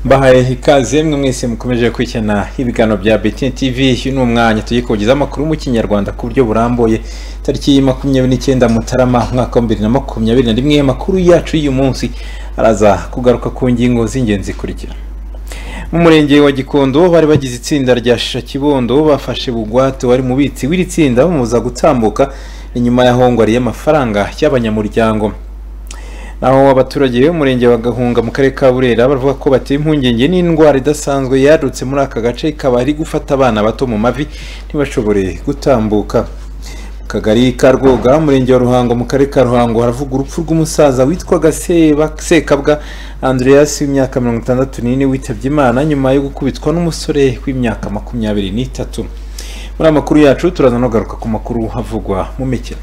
bahaye ikaze mwe mwese mukomeje gukurikirana ibiganiro bya BTN TV uyu ni umwanya tugiye kubagezaho amakuru mu kinyarwanda ku buryo burambuye tariki makumyabiri n'icyenda mutarama umwaka wa bibiri na makumyabiri na rimwe amakuru yacu y'uyu munsi araza kugaruka ku ngingo z'ingenzi zikurikira mu murenge wa gikondo bari bagize itsinda rya shisha kibondo bafashe bugwate wari mubitsi w'iri tsinda bamubuza gutambuka inyuma y'ahongwari y'amafaranga y'abanyamuryango naho abaturage b'umurenge wa gahunga mu karere ka burera bavuga ko bateye impungenge n'indwara idasanzwe yadutse muri aka gace ikaba ari gufata abana bato mu mavi ntibashobore gutambuka mu kagari ka rwoga umurenge wa ruhango mu karere ka ruhango haravuga urupfu rw'umusaza witwaga Seba- sekabwa andreas w'imyaka mirongo itandatu n'ine witabye imana nyuma yo gukubitwa n'umusore w'imyaka makumyabiri n'itatu muri amakuru yacu turaza no kugaruka ku makuru havugwa mu mikino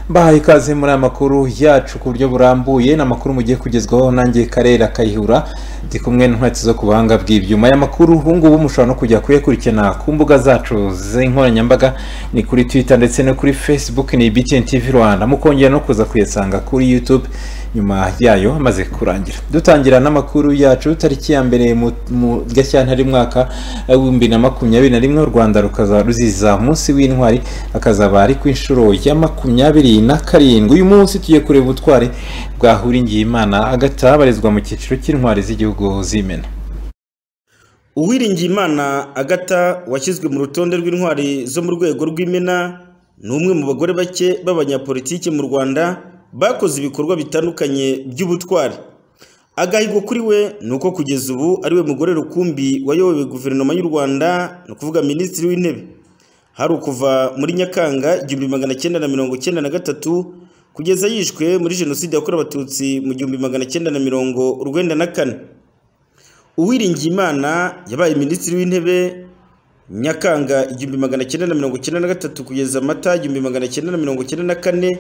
mbahaye ikaze muri aya makuru yacu ku buryo burambuye ni amakuru mugiye kugezwaho nanjye karera kayihura ndi kumwe n'inkweto zo ku buhanga bw'ibyuma aya makuru ubu ngubu mushobora no kujya kuyakurikirana ku mbuga zacu z'inkoranyambaga ni kuri twitter ndetse no kuri facebook ni btn tv rwanda mukongera no kuza kuyasanga kuri youtube nyuma yayo amaze kurangira dutangira n'amakuru yacu tariki ya mbere mu mu- gashyantare mwaka w'ibihumbi na makumyabiri na rimwe u rwanda rukazaba ruziza umunsi w'intwari akazaba ari ku inshuro ya makumyabiri na karindwi uyu munsi tugiye kureba ubutwari bwa Ngirimana agataha abarizwa mu cyiciro cy'intwari z'igihugu z'imena uwiringiyimana agata washyizwe mu rutonde rw'intwari zo mu rwego rw'imena ni umwe mu bagore bake b'abanyapolitiki mu rwanda bakoze ibikorwa bitandukanye by'ubutwari agahigo kuri we ni uko kugeza ubu ariwe mugore rukumbi wayoboye guverinoma y'u rwanda ni ukuvuga minisitiri w'intebe hari ukuva muri nyakanga igihumbi magana cyenda na mirongo cyenda na gatatu kugeza yishwe muri jenoside yakorewe abatutsi mu gihumbi magana cyenda na mirongo urwenda na kane Uwiringiyimana yabaye minisitiri w'intebe Nyakanga igihumbi magana cyenda na mirongo cyenda na gatatu kugeza Mata igihumbi magana cyenda na mirongo cyenda na kane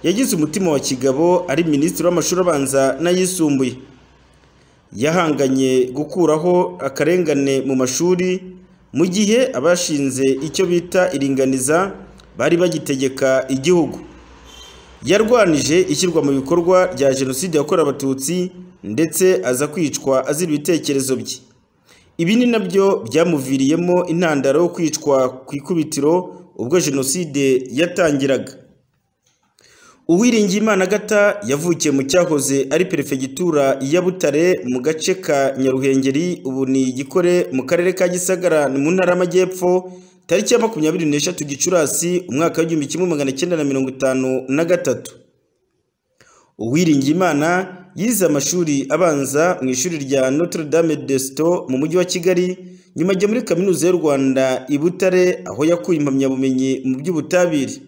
yagize umutima wa kigabo ari minisitiri w'amashuri abanza n'ayisumbuye yahanganye gukuraho akarengane mu mashuri mu gihe abashinze icyo bita iringaniza bari bagitegeka igihugu yarwanije ishyirwa mu bikorwa rya jenoside yakorewe abatutsi ndetse aza kwicwa azira ibitekerezo bye ibi ni nabyo byamuviriyemo intandaro yo kwicwa ku ikubitiro ubwo jenoside yatangiraga uwiringiyimana agata yavukiye mu cyahoze ari perefegitura ya butare mu gace ka nyaruhengeri ubu ni igikore mu karere ka gisagara ni mu ntara y'amajyepfo tariki ya makumyabiri n'eshatu gicurasi umwaka w'igihumbi kimwe magana cyenda na mirongo itanu na gatatu uwiringiyimana yize amashuri abanza mu ishuri rya notre dame de sto mu mujyi wa kigali nyuma ajya muri kaminuza y'u rwanda i butare aho yakuye impamyabumenyi mu by'ubutabire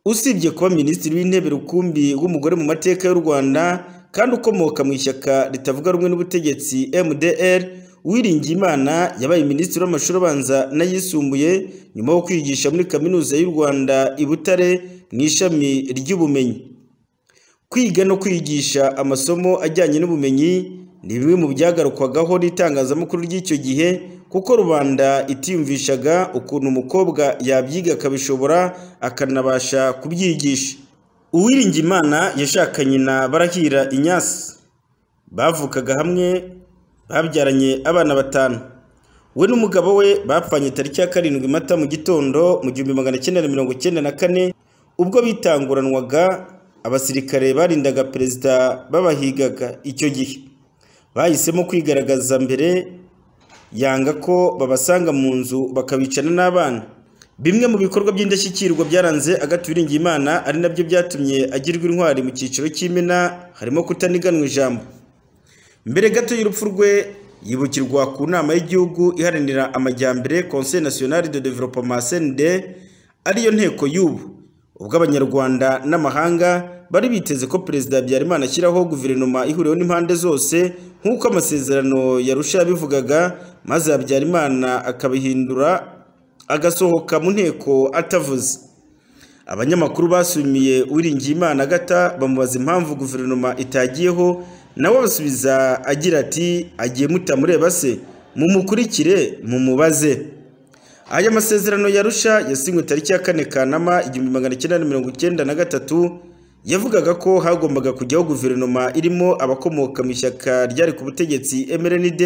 usibye kuba minisitiri w'intebe rukumbi w'umugore mu mateka y'u rwanda kandi ukomoka mu ishyaka ritavuga rumwe n'ubutegetsi mdr uwiringiyimana yabaye minisitiri w'amashuri abanza n'ayisumbuye nyuma yo kwigisha muri kaminuza y'u rwanda i butare mu ishami ry'ubumenyi kwiga no kwigisha amasomo ajyanye n'ubumenyi ni bimwe mu byagarukwagaho n'itangazamakuru ry'icyo gihe kuko rubanda itiyumvishaga ukuntu umukobwa yabyiga akabishobora akanabasha kubyigisha uwiringimana yashakanye na barahira inyasi bavukaga hamwe babyaranye abana batanu we n'umugabo we bapfanye tariki ya karindwi mata mu gitondo mu gihumbi magana cyenda na mirongo cyenda na kane ubwo bitanguranwaga abasirikare barindaga perezida babahigaga icyo gihe bahisemo kwigaragaza mbere yanga ko babasanga mu nzu bakabicana n'abana bimwe mu bikorwa by'indashyikirwa byaranze agaturinga imana ari nabyo byatumye agirwa intwari mu cyiciro cy'imena harimo kutaniganwa ijambo mbere gato y'urupfu rwe yibukirwa ku nama y'igihugu iharanira amajyambere conseil national de développement cnd ariyo nteko y'ubu ubwo abanyarwanda n'amahanga bari biteze ko perezida habyarimana ashyiraho guverinoma ihuriweho n'impande zose nk'uko amasezerano yarusha yabivugaga maze habyarimana akabihindura agasohoka mu nteko atavuze abanyamakuru basumiye uwiringiyimana agata bamubaza impamvu guverinoma itagiyeho nawe abasubiza agira ati agiye mutamureba se mumukurikire mumubaze aya masezerano ya Arusha yasinywe tariki ya kane Kanama igihumbi magana cyenda na mirongo icyenda na gatatu yavugaga ko hagombaga kujyaho guverinoma irimo abakomoka mu ishyaka ryari ku butegetsi MRND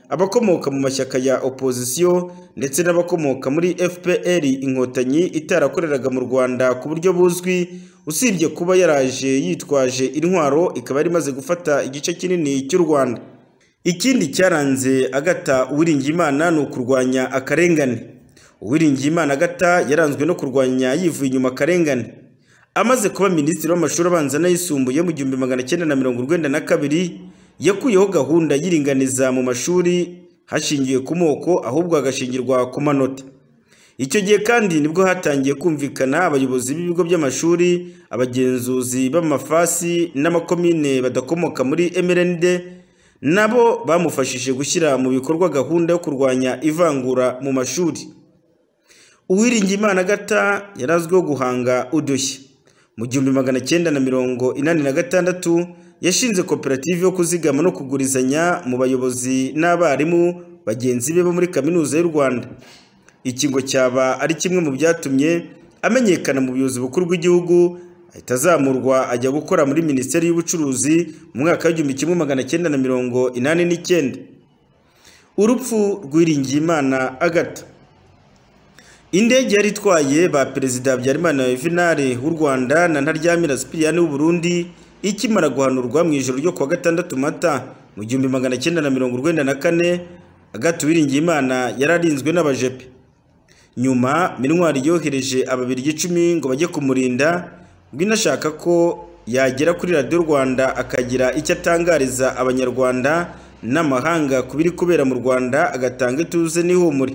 abakomoka mu mashyaka ya opozisiyo ndetse n'abakomoka muri FPR inkotanyi itarakoreraga mu Rwanda ku buryo buzwi usibye kuba yaraje yitwaje intwaro ikaba yari imaze gufata igice kinini cy'u Rwanda ikindi cyaranze Agata Uwiringiyimana ni ukurwanya akarengane Uwiringiyimana Agata yaranzwe no kurwanya yivuye inyuma akarengane amaze kuba minisitiri w'amashuri abanza n'ayisumbuye mu gihumbi magana cyenda na mirongo urwenda na kabiri yakuyeho gahunda y'iringaniza mu mashuri hashingiwe ku moko ahubwo hagashingirwa ku manota icyo gihe kandi nibwo hatangiye kumvikana abayobozi b'ibigo by'amashuri abagenzuzi b'amafasi n'amakomine badakomoka muri MRND nabo bamufashije gushyira mu bikorwa gahunda yo kurwanya ivangura mu mashuri Uwiringiyimana Agata yari azwiho guhanga udushya mu gihumbi magana cyenda na mirongo inani na gatandatu yashinze koperative yo kuzigama no kugurizanya mu bayobozi n'abarimu bagenzi be bo muri kaminuza y'u Rwanda ikigo cyaba ari kimwe mu byatumye amenyekana mu buyobozi bukuru bw'igihugu ahita azamurwa ajya gukora muri minisiteri y'ubucuruzi mu mwaka w'igihumbi kimwe magana cyenda na mirongo inani n'icyenda urupfu rw'iringiyimana agata Indege yari itwaye ba Perezida Habyarimana Yuvenal w'u Rwanda na Ntaryamira Cyprien w'u Burundi ikimara guhanurwa mu ijoro ryo kuwa gatandatu mata mu gihumbi magana cyenda na mirongo urwenda na kane Agathe Uwiringiyimana yari arinzwe n'abajepe nyuma Mintwari yohereje ababirigi icumi ngo bajye kumurinda ngo inashaka ko yagera kuri radiyo Rwanda akagira icyo atangariza abanyarwanda n'amahanga ku biri kubera mu Rwanda agatanga ituze n'ihumure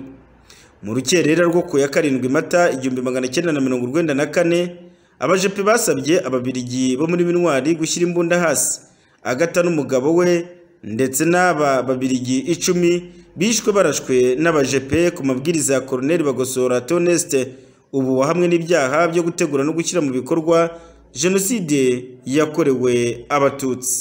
mu rukerera rwo ku ya karindwi mata igihumbi magana cyenda na mirongo urwenda na kane abajepe basabye ababirigi bo muri mintwari gushyira imbunda hasi agata n'umugabo we ndetse n'aba babirigi icumi bishwe barashwe n'abajepe ku mabwiriza ya koroneli bagosora toneste ubu wahamwe n'ibyaha byo gutegura no gushyira mu bikorwa jenoside yakorewe abatutsi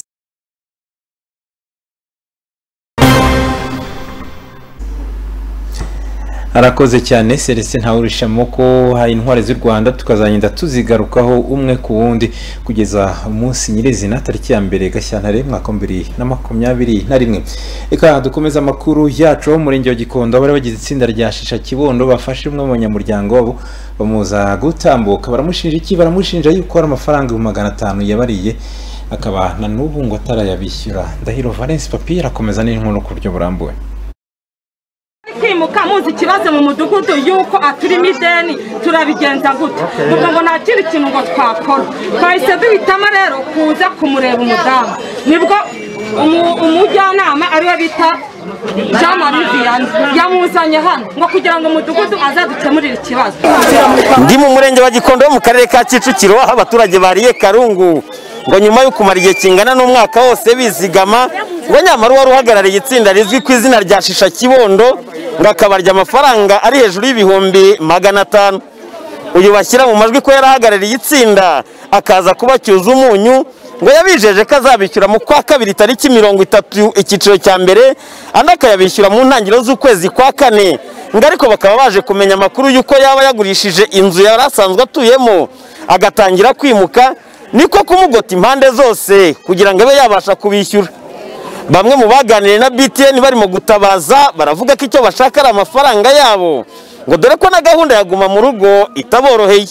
arakoze cyane celestin ntawurishamo ko hari intwari z'u rwanda tukazagenda tuzigarukaho umwe ku wundi kugeza umunsi nyirizina tariki ya mbere gashyantare mwaka bibiri na makumyabiri na rimwe reka dukomeze amakuru yacu mu murenge wa gikondo bari bagize itsinda rya shisha kibondo bafashe umwe mu banyamuryango wabo bamuza gutambuka baramushinja iki baramushinja yuko hari amafaranga ibihumbi magana atanu yabariye akaba na n'ubu ngo atarayabishyura ndahiro valence papiye arakomeza n'inkono ku buryo burambuye kwimuka muzi ikibazo mu mudugudu y'uko aturimo ideni turabigenza gute ubwo ngo nta kindi kintu ngo twakora twahise duhitamo rero kuza kumureba umudamu nibwo umujyanama ariwe bita jean marie vianney yamuzanye hano ngo kugira ngo umudugudu azadukemurire ikibazo ndi mu murenge wa gikondo wo mu karere ka kicukiro aho abaturage bariye karungu ngo nyuma yo kumara igihe kingana n'umwaka wose bizigama ngo nyamara uwari uhagarariye itsinda rizwi ku izina rya shisha kibondo ngo akabarya amafaranga ari hejuru y'ibihumbi magana atanu uyu bashyira mu majwi ko yarahagarariye itsinda akaza kubacyuza umunyu ngo yabijeje ko azabishyura mu kwa kabiri tariki mirongo itatu icyiciro cya mbere andi akayabishyura mu ntangiriro z'ukwezi kwa kane ngo ariko bakaba baje kumenya amakuru y'uko yaba yagurishije inzu yari asanzwe atuyemo agatangira kwimuka niko kumugota impande zose kugira ngo abe yabasha kubishyura bamwe mu baganiriye na btn barimo gutabaza baravuga ko icyo bashaka ari amafaranga yabo ngo dore ko na gahunda yaguma mu rugo itaboroheye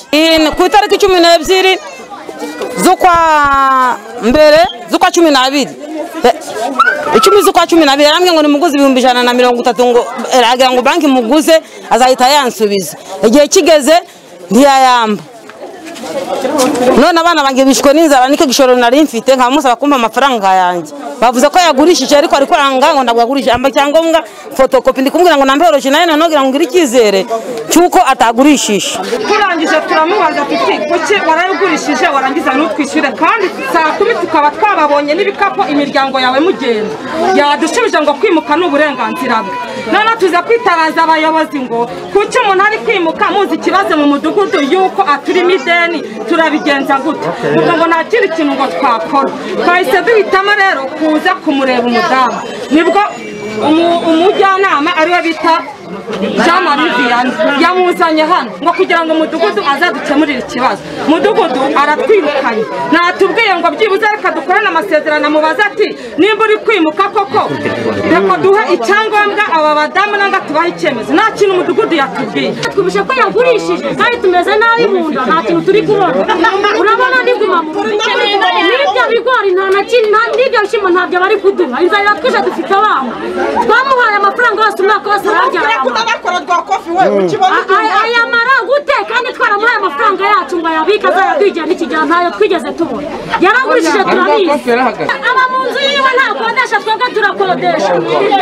ku itariki cumi n'ebyiri z'ukwa mbere z'ukwa cumi n'abiri icumi z'ukwa cumi n'abiri yarambwiye ngo nimuguze ibihumbi ijana na mirongo itatu ngo aragira ngo banki muguze azahita yansubiza igihe kigeze ntiyayamba none abana banjye bishwe n'inzara nicyo gishoro nari mfite nkaba musaba kumpa amafaranga yanjye bavuze ko yagurishije ariko ariko aranga ngo ntabwo yagurishije amba cyangombwa fotokopi ndi kumubwira ngo nambe yoroshye nayo nanone ngira ngo ngire icyizere cy'uko atagurishije turangije turamubaza tuti kuki warayigurishije warangiza ntutwishyure kandi saa kumi tukaba twababonye n'ibikapu imiryango yawe mugenda yadushubije ngo kwimuka ni uburenganzira bwe noneho tuza kwitabaza abayobozi ngo kuki umuntu ari kwimuka muzi ikibazo mu mudugudu y'uko aturimo ideni turabigenza gute ubwo ngo nta kindi kintu ngo twakora twahise duhitamo rero kuza kumureba umudamu nibwo umujyanama ariwe bita jean marie vianney yamuzanye hano ngo kugira ngo umudugudu azadukemurire ikibazo umudugudu aratwirukanye natubwiye ngo byibuze reka dukorane amasezerano amubaze ati nimba uri kwimuka koko reka duhe icyangombwa aba badamu nanga tubahe icyemezo nta kintu umudugudu yatubwiye twibushe ko yagurishije kandi tumeze nabi mu nda nta kintu turi kubona urabona nibwo impamvu n'ibyo bigori nta na kimwe nta- n'ibyo bishyimbo ntabyo bari kuduha inzara iratwishe dufite abana twamuhaye amafaranga yose umwaka wose arabyara ayamara gute kandi twaramuhaye amafaranga yacu ngo ayabike azayabwigire n'ikigero ntayo twigeze tubona yaragurishije turabizi aba mu nzu yiwe ntakodesha twebwe turakodesha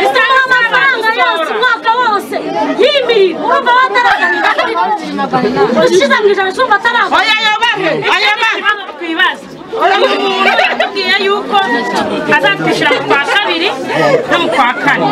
isaha amafaranga yose umwaka wose y'imirimo urumva bataraganira ushize mu ijana cyumva ataraganira twibaza umuntu yatubwiye yuko azatwishyura mu kwa kabiri no mu kwa kane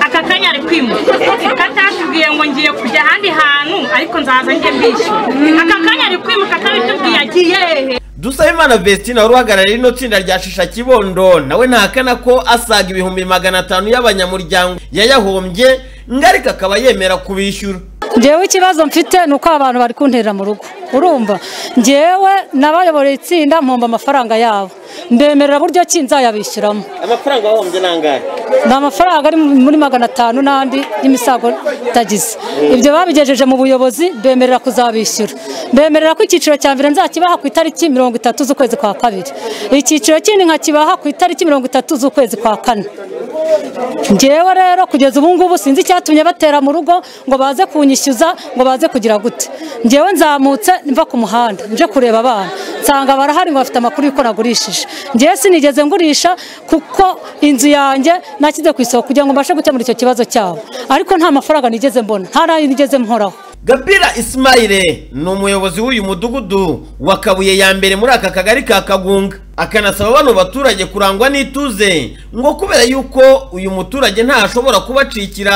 aka kanya ari kwimuka katatubwiye ngo ngiye kujya ahandi hantu ariko nzaza njye mbishyura aka kanya ari kwimuka kabitubwiye agiye hehe dusabimana vestina wari uhagarariye ino tsinda rya shisha kibondo nawe ntahakana ko asaga ibihumbi magana atanu y'abanyamuryango yayahombye ngarika akaba yemera kubishyura ngewe ikibazo mfite ni uko abantu bari kunterera mu rugo urumva ngewe n'abayoboreye itsinda mpomba amafaranga yabo mbemerera buryo ki nzayabishyuramo amafaranga wahombye ni angahe ni amafaranga ari muri magana atanu n'andi y'imisago tagize ibyo babigejeje mu buyobozi bemerera kuzabishyura bemerera ko icyiciro cya mbere nzakibaha ku itariki mirongo itatu z'ukwezi kwa kabiri icyiciro kindi nkakibaha ku itariki mirongo itatu z'ukwezi kwa kane ngewe rero kugeza ubu ngubu sinzi icyatumye batera mu rugo ngo baze kunyishyuza ngo baze kugira gute ngewe nzamutse mva ku muhanda nje kureba abana nsanga barahari ngo bafite amakuru y'uko nagurishije ngewe sinigeze ngurisha kuko inzu yanjye nashyize ku isoko kugira ngo mbashe gukemura icyo kibazo cyabo ariko nta mafaranga nigeze mbona nta n'ayo nigeze mporaho gabira isimayire ni umuyobozi w'uyu mudugudu wa kabuye ya mbere muri aka kagari ka kagunga akanasaba bano baturage kurangwa n'ituze ngo kubera yuko uyu muturage ntashobora kubacikira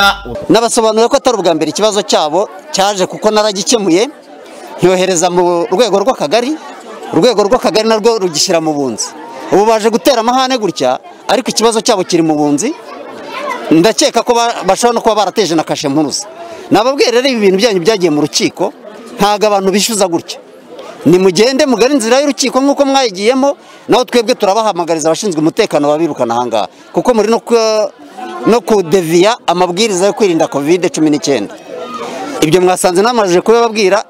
nabasobanurira ko atari ubwa mbere ikibazo cyabo cyaje kuko naragikemuye nyohereza mu rwego rw'akagari urwego rw'akagari narwo rugishyira mu bunzi ubu baje gutera amahane gutya ariko ikibazo cyabo kiri mu bunzi ndakeka ko ba- bashobora no kuba barateje na kashe mpuruza nababwiye rero ibi bintu byanyu byagiye mu rukiko ntabwo abantu bishyuza gutya nimugende mugari inzira y'urukiko nk'uko mwayigiyemo naho twebwe turabahamagariza abashinzwe umutekano babirukana ahangaha kuko muri no ku- no kudeviya amabwiriza yo kwirinda kovide cumi n'icyenda ibyo mwasanze namajije kubibabwira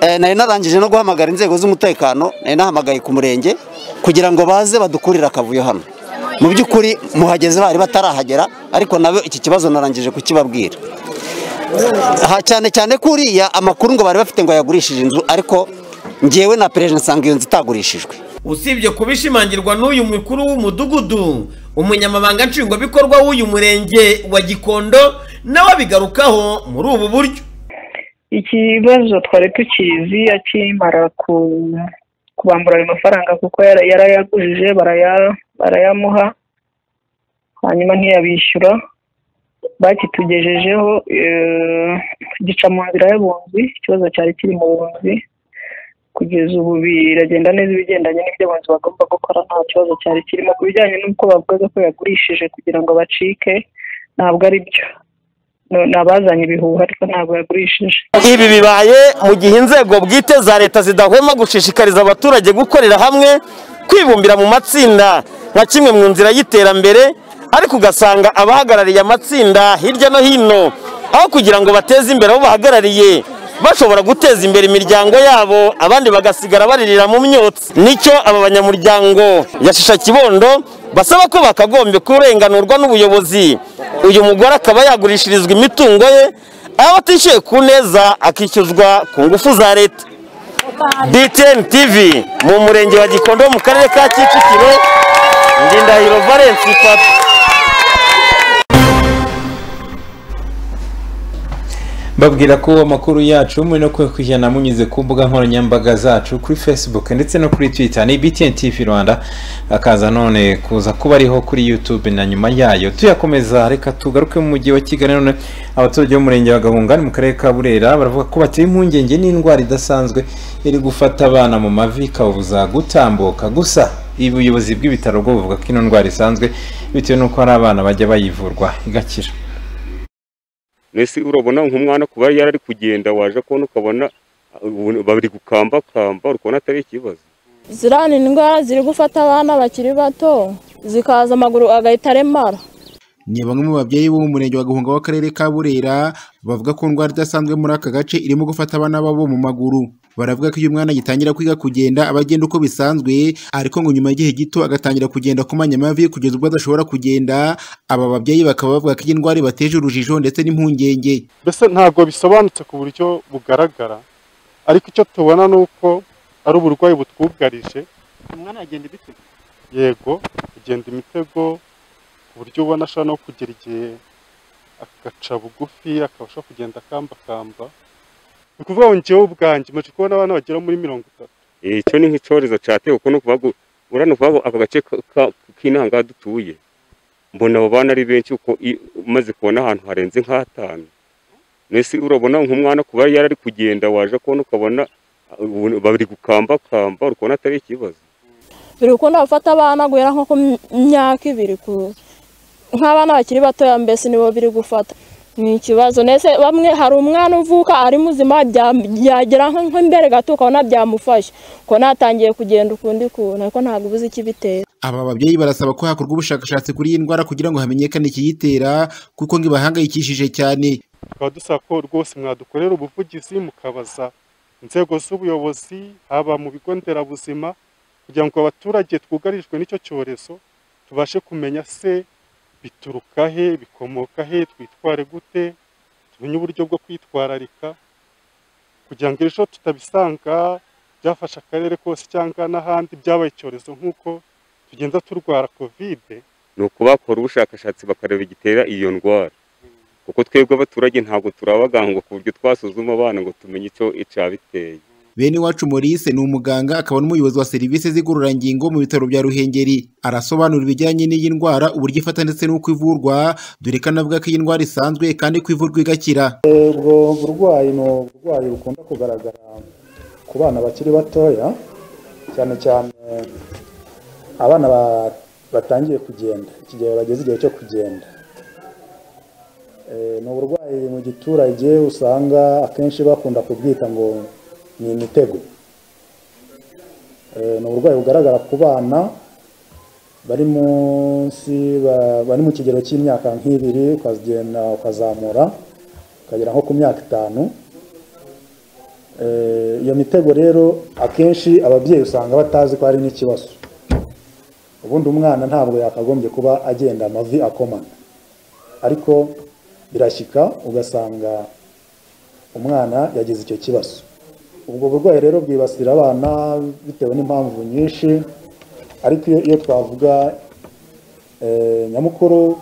eh, nari narangije no guhamagara inzego z'umutekano nari nahamagaye ku murenge kugira ngo baze badukurire akavuyo hano mu by'ukuri muhageze bari batarahagera ariko nabo iki kibazo narangije kukibabwira aha cyane cyane ko uriya amakuru ngo bari bafite ngo yagurishije inzu ariko ngewe na perezida nsanga iyo nzu itagurishijwe usibye kubishimangirwa n'uyu mukuru w'umudugudu umunyamabanga nshingwabikorwa w'uyu murenge wa gikondo nawe abigarukaho muri ubu buryo ikibazo twari tukizi akimara ku- kubambura ayo mafaranga kuko yara- yarayagujije baraya- barayamuha hanyuma ntiyabishyura bakitugejejeho eh, gica mu nzira y'abunzi ikibazo cyari kiri mu bunzi kugeza ubu biragenda neza ibigendanye n'ibyo abunzi bagomba gukora nta kibazo cyari kirimo ku bijyanye n'uko bavugaga ko yagurishije kugira ngo bacike ntabwo ari byo No- ni abazanye ibihuha ariko ntabwo yagurishije ibi bibaye mu gihe inzego bwite za leta zidahwema gushishikariza abaturage gukorera hamwe kwibumbira mu matsinda nka kimwe mu nzira y'iterambere ariko ugasanga abahagarariye amatsinda hirya no hino aho kugira ngo bateze imbere abo bahagarariye bashobora guteza imbere imiryango yabo abandi bagasigara baririra mu myotsi nicyo aba banyamuryango ya shisha kibondo basaba ko bakagombye kurenganurwa n'ubuyobozi uyu mugore akaba yagurishirizwa imitungo ye aho atishyuye ku neza akishyuzwa ku ngufu za leta btn tv mu murenge wa gikondo mu karere ka kicukiro ndindahiro valence fata babwira ko amakuru yacu muri no kujyana munyuze ku mbuga nkoranyambaga zacu kuri facebook ndetse no kuri twitter ni btn tv rwanda akaza none kuza kuba ariho kuri youtube na nyuma yayo tuyakomeza reka tugaruke mu mujyi wa kigali none abaturage b'umurenge wa gahungani mu karere ka burera baravuga ko bateye impungenge n'indwara idasanzwe iri gufata abana mu mavi ikabuza gutambuka gusa ibi ubuyobozi bw'ibitaro bwo buvuga ko ino ndwara isanzwe bitewe n'uko hari abana bajya bayivurwa igakira mbese urabona nk'umwana kuba yarari kugenda waje kubona ukabona ubu- bari gukambakamba urabona atari ikibazo ziriya ndwara ziri gufata abana bakiri bato zikaza amaguru agahita aremara ni bamwe mu babyeyi bo mu murenge wa gahunga w'akarere ka burera bavuga ko indwara idasanzwe muri aka gace irimo gufata abana babo mu maguru baravuga ko iyo umwana agitangira kwiga kugenda aba agenda uko bisanzwe ariko ngo nyuma y'igihe gito agatangira kugenda kumanya amavi kugeza ubwo adashobora kugenda aba babyeyi bakaba bavuga ko iyi ndwara ibateje urujijo ndetse n'impungenge mbese ntabwo bisobanutse ku buryo bugaragara ariko icyo tubona ni uko ari uburwayi butwugarije umwana agenda ibitego yego kugenda imitego ku buryo ubona ashobora no kugera igihe agaca bugufi akabasha kugenda akambakamba ni ukuvuga ngo njyewe ubwanjye maze kubona abana bagera muri mirongo itatu Eh, icyo ni nk'icyorezo cyatewe kuko ni ukuvuga ngo uriya ni ukuvuga ngo aka gace ka- ka- k'inaha ngaha dutuye mbona abo bana ari benshi kuko i- umaze kubona ahantu harenze nk'hatanu mbese urabona nk'umwana kuba yarari kugenda waje kubona ukabona ubu- bari gukambakamba urabona atari ikibazo biri gukunda gufata abana guhera nko ku myaka ibiri ku- nk'abana bakiri batoya mbese nibo biri gufata ni ikibazo ndetse bamwe hari umwana uvuka ari muzima bya- byagera nko nko imbere gato ukabona byamufashe ukabona yatangiye kugenda ukundi kuntu ariko ntabwo ubuze ikibitera aba babyeyi barasaba ko hakorwa ubushakashatsi kuri iyi ndwara kugira ngo hamenyekane ikiyitera kuko ngo ibahangayikishije cyane tukaba dusaba ko rwose mwadukorera ubuvugizi mukabaza inzego z'ubuyobozi haba mu bigo nderabuzima kugira ngo abaturage twugarijwe n'icyo cyorezo tubashe kumenya se bituruka he bikomoka he twitware gute tumenye uburyo bwo kwitwararika kugira ngo ejo tutabisanga byafashe akarere kose cyangwa n'ahandi byabaye icyorezo nk'uko tugenda turwara kovide ni uko bakora ubushakashatsi bakareba igitera iyo ndwara kuko twebwe abaturage ntabwo turabagangwa ku buryo twasuzuma abana ngo tumenye icyo icyabiteye bene iwacu maurice ni umuganga akaba n'umuyobozi wa serivisi z'igororangingo mu bitaro bya ruhengeri arasobanura ibijyanye n'iyi ndwara uburyo ifata ndetse n'uko ivurwa dore ko anavuga ko iyi ndwara isanzwe kandi ko ivurwa igakira ubwo burwayi ni uburwayi bukunda kugaragara ku bana bakiri batoya cyane cyane abana ba- batangiye kugenda iki gihe bageze igihe cyo kugenda Eh, ni uburwayi mu giturage usanga akenshi bakunda kubwita ngo ni imitego Eh, ni uburwayi bugaragara ku bana bari munsi ba- bari mu kigero cy'imyaka nk'ibiri ukagenda ukazamura ukagera nko ku myaka itanu Eh, iyo mitego rero akenshi ababyeyi usanga batazi ko hari n'ikibazo ubundi umwana ntabwo yakagombye kuba agenda amavi akomana ariko birashyika ugasanga umwana yagize icyo kibazo ubwo burwayi rero bwibasira abana bitewe n'impamvu nyinshi ariko iyo- iyo twavuga eh, nyamukuru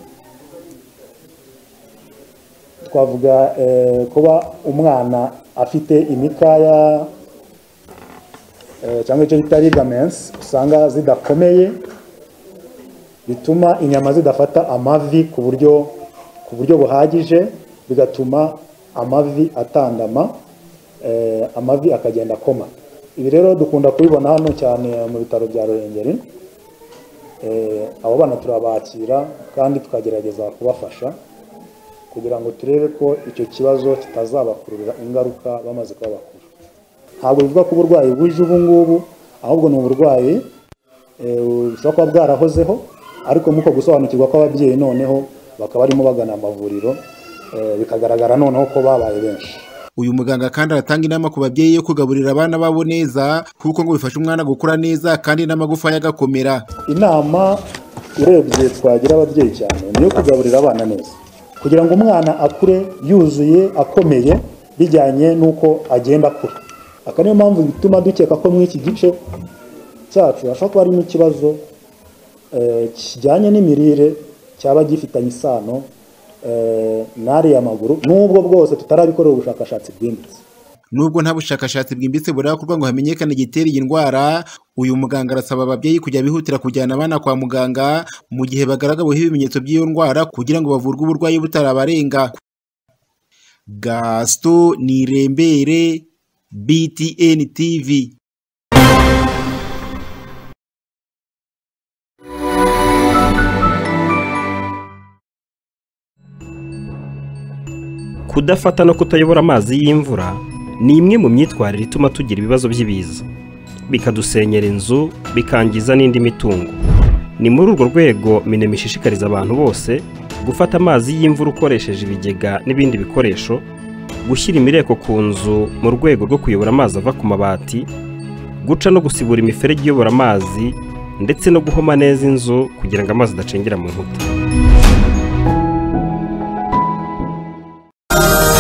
twavuga eh, kuba umwana afite imikaya eh, cyangwa icyo bita ligaments usanga zidakomeye bituma inyama zidafata amavi ku buryo ku buryo buhagije bigatuma amavi atandama eh, amavi akagenda akoma ibi rero dukunda kubibona hano cyane mu bitaro bya ruhengeri Eh, abo bana turabakira kandi tukagerageza kubafasha kugira ngo turebe ko icyo kibazo kitazabakururira ingaruka bamaze kuba bakuru ntabwo bivuga ko uburwayi buje ubu ngubu ahubwo ni uburwayi eh, bushobora kuba bwarahozeho ariko nk'uko gusobanukirwa kw'ababyeyi noneho bakaba barimo bagana amavuriro eh, bikagaragara noneho ko babaye benshi uyu muganga kandi aratanga inama ku babyeyi yo kugaburira abana babo neza kuko ngo bifasha umwana gukura neza kandi n'amagufa ye agakomera inama urebye twagira ababyeyi cyane ni iyo kugaburira abana neza kugira ngo umwana akure yuzuye akomeye bijyanye n'uko agenda akura aka niyo mpamvu bituma dukeka ko muri iki gice cyacu hashobora kuba harimo ikibazo eh, kijyanye n'imirire cyaba gifitanye isano eh, n'ariya maguru n'ubwo bwose tutarabikorera ubushakashatsi bwimbitse nubwo nta bushakashatsi bwimbitse burakorwa ngo hamenyekane igitera iyi ndwara uyu muganga arasaba ababyeyi kujya bihutira kujyana abana kwa muganga mu gihe bagaragaweho ibimenyetso by'iyo ndwara kugira ngo bavurwe uburwayi butarabarenga gasito nirembere btn tv kudafata no kutayobora amazi y'imvura ni imwe mu myitwarire ituma tugira ibibazo by'ibiza bikadusenyera inzu bikangiza n'indi mitungo ni muri urwo rwego minema ishishikariza abantu bose gufata amazi y'imvura ukoresheje ibigega n'ibindi bikoresho gushyira imireko ku nzu mu rwego rwo kuyobora amazi ava ku mabati guca no gusibura imiferege iyobora amazi ndetse no guhoma neza inzu kugira ngo amazi adacengera mu nkuta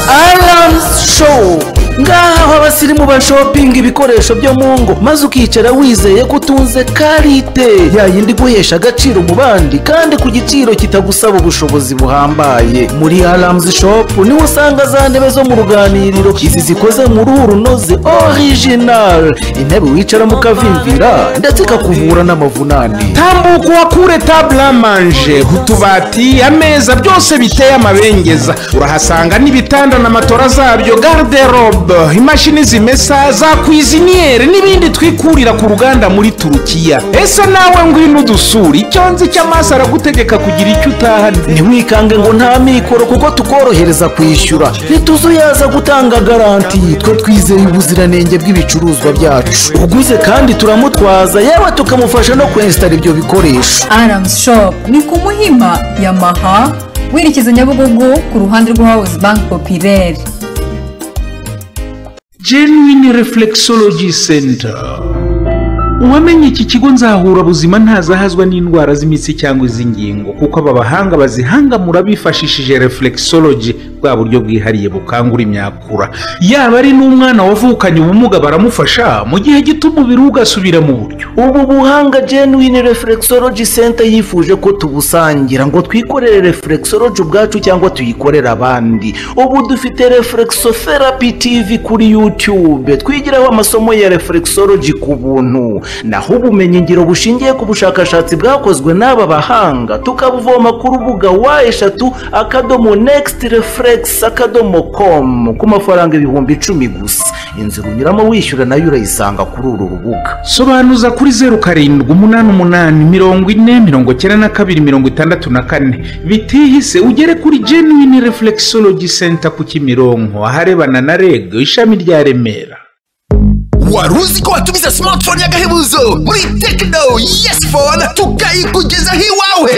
Alarms Show ngaha aho abasirimu bashopinga ibikoresho byo mu ngo maze ukicara wizeye ko utunze karite yayindi guhesha agaciro mu bandi kandi ku giciro kitagusaba ubushobozi buhambaye muri Alarms Shop niho usanga za ntebe zo mu ruganiriro izi zikoze mu ruhu runoze original intebe wicara mu kavimvira ndetse ikakuvura n'amavunane tambuka uhakure table à manger utubati ameza byose biteye amabengeza urahasanga n'ibitanda na matora zabyo garderobe imashini zimesa za kwiziniyeri n'ibindi twikurira ku ruganda muri turukiya ese nawe ngwino udusura icyo nzi cy'amaso aragutegeka kugira icyo utahana ntiwikange ngo nta mikoro kuko tukorohereza kwishyura ntituzuyaza gutanga garanti twe twizeye ubuziranenge bw'ibicuruzwa byacu uguze kandi turamutwaza yewe tukamufasha no kwensitara ibyo bikoresho Arams Shop ni ku Muhima Yamaha werekeza Nyabugogo ku ruhande rwa House Bank Populaire. genuine reflexology center uwamenye iki kigo nzahura buzima ntazahazwa n'indwara z'imitsi cyangwa iz'ingingo kuko aba bahanga bazihangamura bifashishije reflexology bwa buryo bwihariye bukangura imyakura yaba ari n'umwana wavukanye ubumuga baramufasha mu gihe gito umubiri we ugasubira mu buryo ubu buhanga genuine reflexology center yifuje ko tubusangira ngo twikorere reflexology ubwacu cyangwa tuyikorere abandi ubu dufite reflexotherapy tv kuri youtube twigiraho amasomo ya reflexology ku buntu naho ubumenyi ngiro bushingiye ku bushakashatsi bwakozwe n'aba bahanga tukabuvoma ku rubuga wa eshatu akadomo next reflex akadomo com ku mafaranga ibihumbi icumi gusa inzira unyuramo wishyura nayo urayisanga kuri uru rubuga sobanuza kuri zeru karindwi umunani umunani mirongo ine mirongo icyenda na kabiri mirongo itandatu na kane bitihise ugere kuri genuine reflexology center ku kimironko aharebana na reg ishami rya remera wari uzi ko watumiza smartphone y'agahebuzo muri tekino yes phone tukayikugezaho iwawe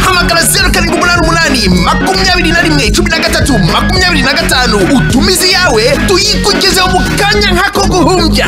hamagara zeru karindwi umunani umunani makumyabiri na rimwe cumi na gatatu makumyabiri na gatanu utumize iyawe tuyikugezeho mu kanya nk'ako guhumbya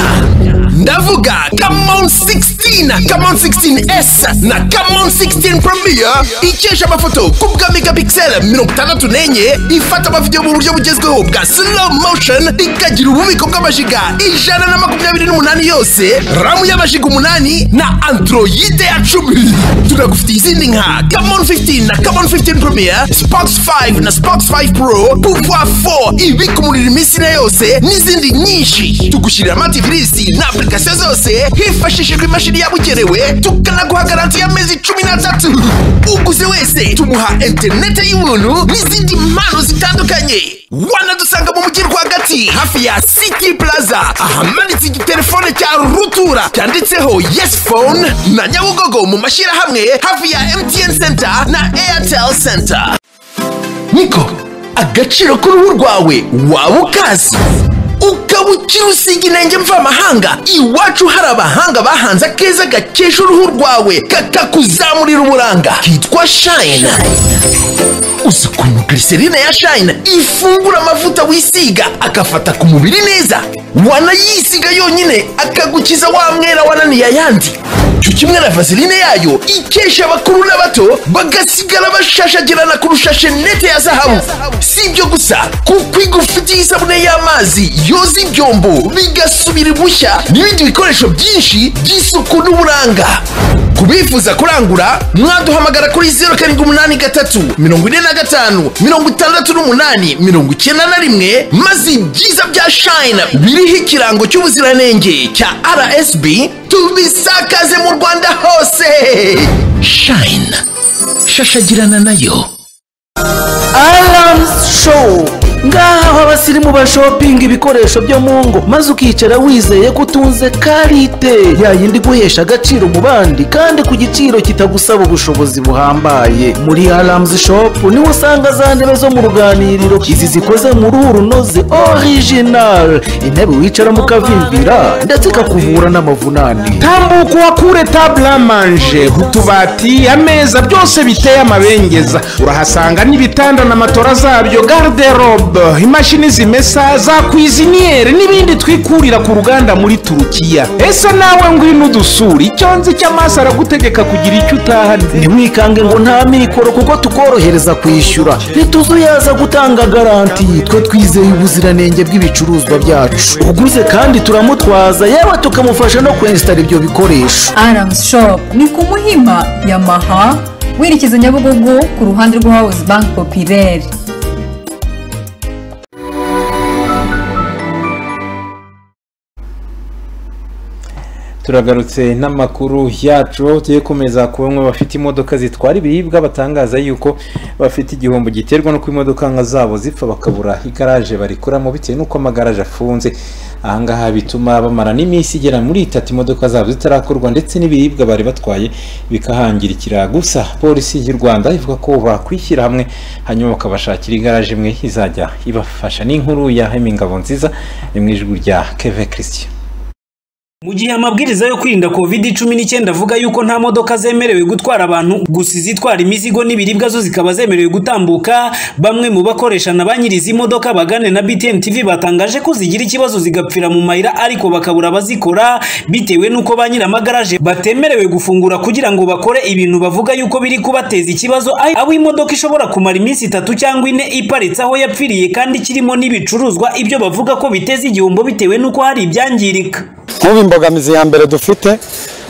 ndavuga kamon 16 kamon 16s na kamon 16 premier ikesha amafoto ku bwa megapixel mirongo itandatu n'enye ifata amavidewo mu buryo bugezweho bwa slow motion ikagira ububiko bw'amajiga ijana na makumyabiri n'umunani yose ramu y'amajiga umunani na androide ya cumi tunagufitiye izindi nka kamon 15 na kamon 15 premier spox 5 na spox 5 pro pouvoir 4 ibika umuriro iminsi ine yose n'izindi nyinshi tugushyirira amativirisi na application zose hifashishijwe imashini yabugenewe tukanaguha garanti y'amezi cumi n'atatu uguze wese tumuha interinete y'ubuntu n'izindi mpano zitandukanye wanadusanga mu mujyi rwagati hafi ya city plaza ahamanitse igitelefone cya rutura cyanditseho yes phone na nyabugogo mu mashyirahamwe hafi ya mtn center na airtel center niko agaciro k'uruhu rwawe waba ukazi ukaba ukiri usiga inenge mvamahanga iwacu hari abahanga bahanze akeza gakesha uruhu rwawe kakakuzamurira uburanga kitwa shayina uzi ukuntu glycerine ya shayina ifungura amavuta wisiga agafata ku mubiri neza wanayisiga yonyine akagukiza wa mwera wananiye ayandi cyo kimwe na vaseline yayo ikesha abakuru n'abato bagasigara bashashagirana kurusha shenete ya zahabu si ibyo gusa kuko igufitiye isabune y'amazi yoza ibyombo bigasubira ibushya n'ibindi bikoresho byinshi by'isuku n'uburanga ku bifuza kurangura mwaduhamagara kuri zeru karindwi umunani gatatu mirongo ine na gatanu mirongo itandatu n'umunani mirongo icyenda na rimwe maze ibyiza bya shayina biriho ikirango cy'ubuziranenge cya rsb tubisakaze mu rwanda hose shayina shashagirana nayo Alarms Show ngaha aho abasirimu bakiri mu bashopinga ibikoresho byo mu ngo maze ukicara wizeye ko utunze karite yayindi guhesha agaciro mu bandi kandi ku giciro kitagusaba ubushobozi buhambaye muri aramuzi shopu niho usanga za ntebe zo mu ruganiriro izi zikoze mu ruhu runoze orijinari intebe wicaramo ukavimbira ndetse ikakuvura n'amavunane tambuka uhakure table à manger utubati ameza byose biteye amabengeza urahasanga n'ibitanda na matora zabyo garderobe imashini zimesa za kwiziniyeri n'ibindi twikurira ku ruganda muri turukiya ese nawe ngwino udusura icyo nzi cy'amaso aragutegeka kugira icyo utahana ntimwikange ngo nta mikoro kuko tukorohereza kwishyura ntituzuyaza gutanga garanti twe twizeye ubuziranenge bw'ibicuruzwa byacu uguze kandi turamutwaza yewe tukamufasha no kwensitara ibyo bikoresho aramuzi shopu ni ku muhima yamaha werekeza nyabugogo ku ruhande rwa hawuzi banki popireri turagarutse n'amakuru yacu tuye kumeza ku bamwe bafite imodoka zitwara ibiribwa batangaza yuko bafite igihombo giterwa no kuba imodoka nka zabo zipfa bakabura igaraje barikoramo bitewe n'uko amagaraje afunze ahangaha bituma bamara n'iminsi igera muri itatu imodoka zabo zitarakorwa ndetse n'ibiribwa bari batwaye bikahangirikira gusa polisi y'u rwanda ivuga ko bakwishyira hamwe hanyuma bakabashakira igaraje imwe izajya ibafasha n'inkuru ya Hemingabo nziza ni mu ijwi rya keve christian Mu gihe amabwiriza yo kwirinda covid cumi n'icyenda avuga yuko nta modoka zemerewe gutwara abantu gusa izitwara imizigo n'ibiribwa zo zikaba zemerewe gutambuka bamwe mu bakoresha na ba nyiri izi modoka bagane na BTN TV batangaje ko zigira ikibazo zigapfira mu mayira ariko bakabura abazikora bitewe n'uko ba nyiri amagaraje batemerewe gufungura kugira ngo bakore ibintu bavuga yuko biri kubateza ikibazo aho aho imodoka ishobora kumara iminsi itatu cyangwa ine iparitse aho yapfiriye kandi kirimo n'ibicuruzwa ibyo bavuga ko biteza igihombo bitewe n'uko hari ibyangirika nk'ubu imbogamizi ya mbere dufite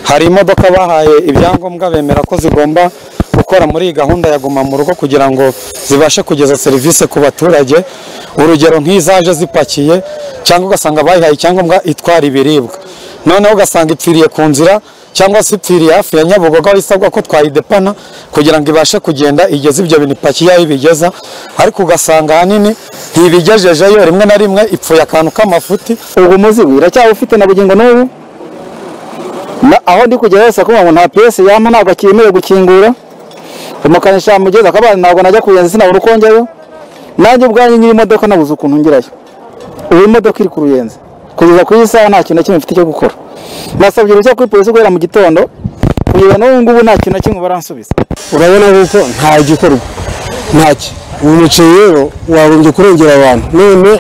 hari imodoka bahaye ibyangombwa bemera ko zigomba gukora muri iyi gahunda ya guma mu rugo kugira ngo zibashe kugeza serivisi ku baturage urugero nk'izaje zipakiye cyangwa ugasanga bayihaye icyangombwa itwara ibiribwa noneho ugasanga ipfiriye ku nzira cyangwa se ipfiriye hafi ya nyabugogo aho isabwa ko twayidepana kugira ngo ibashe kugenda igeze ibyo bintu ipakiye aho ibigeza ariko ugasanga ahanini ntibigejejeyo rimwe na rimwe ipfuye akantu k'amafuti ubu umuzigo iracyaba ufite na bugingo n'ubu Na- aho ndi kugera hose kuvuga ngo nta piyesi yampa ntabwo akemerewe gukingura umukanishi yamugeza akabana ntabwo najya kuyenza sinabona uko njyayo nanjye ubwanjye nyiri imodoka nabuze ukuntu ngerayo ubu imodoka iri ku ruyenzi kugeza ku isaha nta kintu na kimwe mfite cyo gukora nasabye uruhushya kuri polisi guhera mu gitondo kugeza n'ubu ngubu nta kintu na kimwe baransubiza urabona yuko nta gikorwa ntacyo uyu muceri rero wagombye kurengera abantu none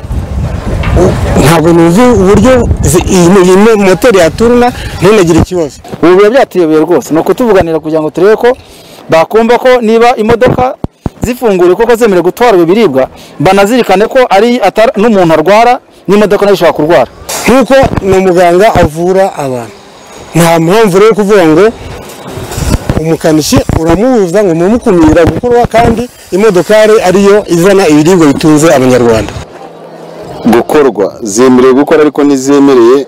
u- ntabwo nuzi uburyo zi- iyi iyi moteri yaturuna ntunagire ikibazo ubu biba byatuyobeye rwose ni ukutuvuganira kugira ngo turebe ko bakumva ko niba imodoka zifunguriwe koko zemerewe gutwara ibi biribwa banazirikane ko ari atari- n'umuntu arwara n'imodoka nayo ishobora kurwara nk'uko ni umuganga avura abantu nta mpamvu rero yo kuvuga ngo umukanishi uramubuza ngo mumukumira gukorwa kandi imodokari ariyo izana ibiribwa bitunze abanyarwanda gukorwa zemerewe gukora ariko ntizemereye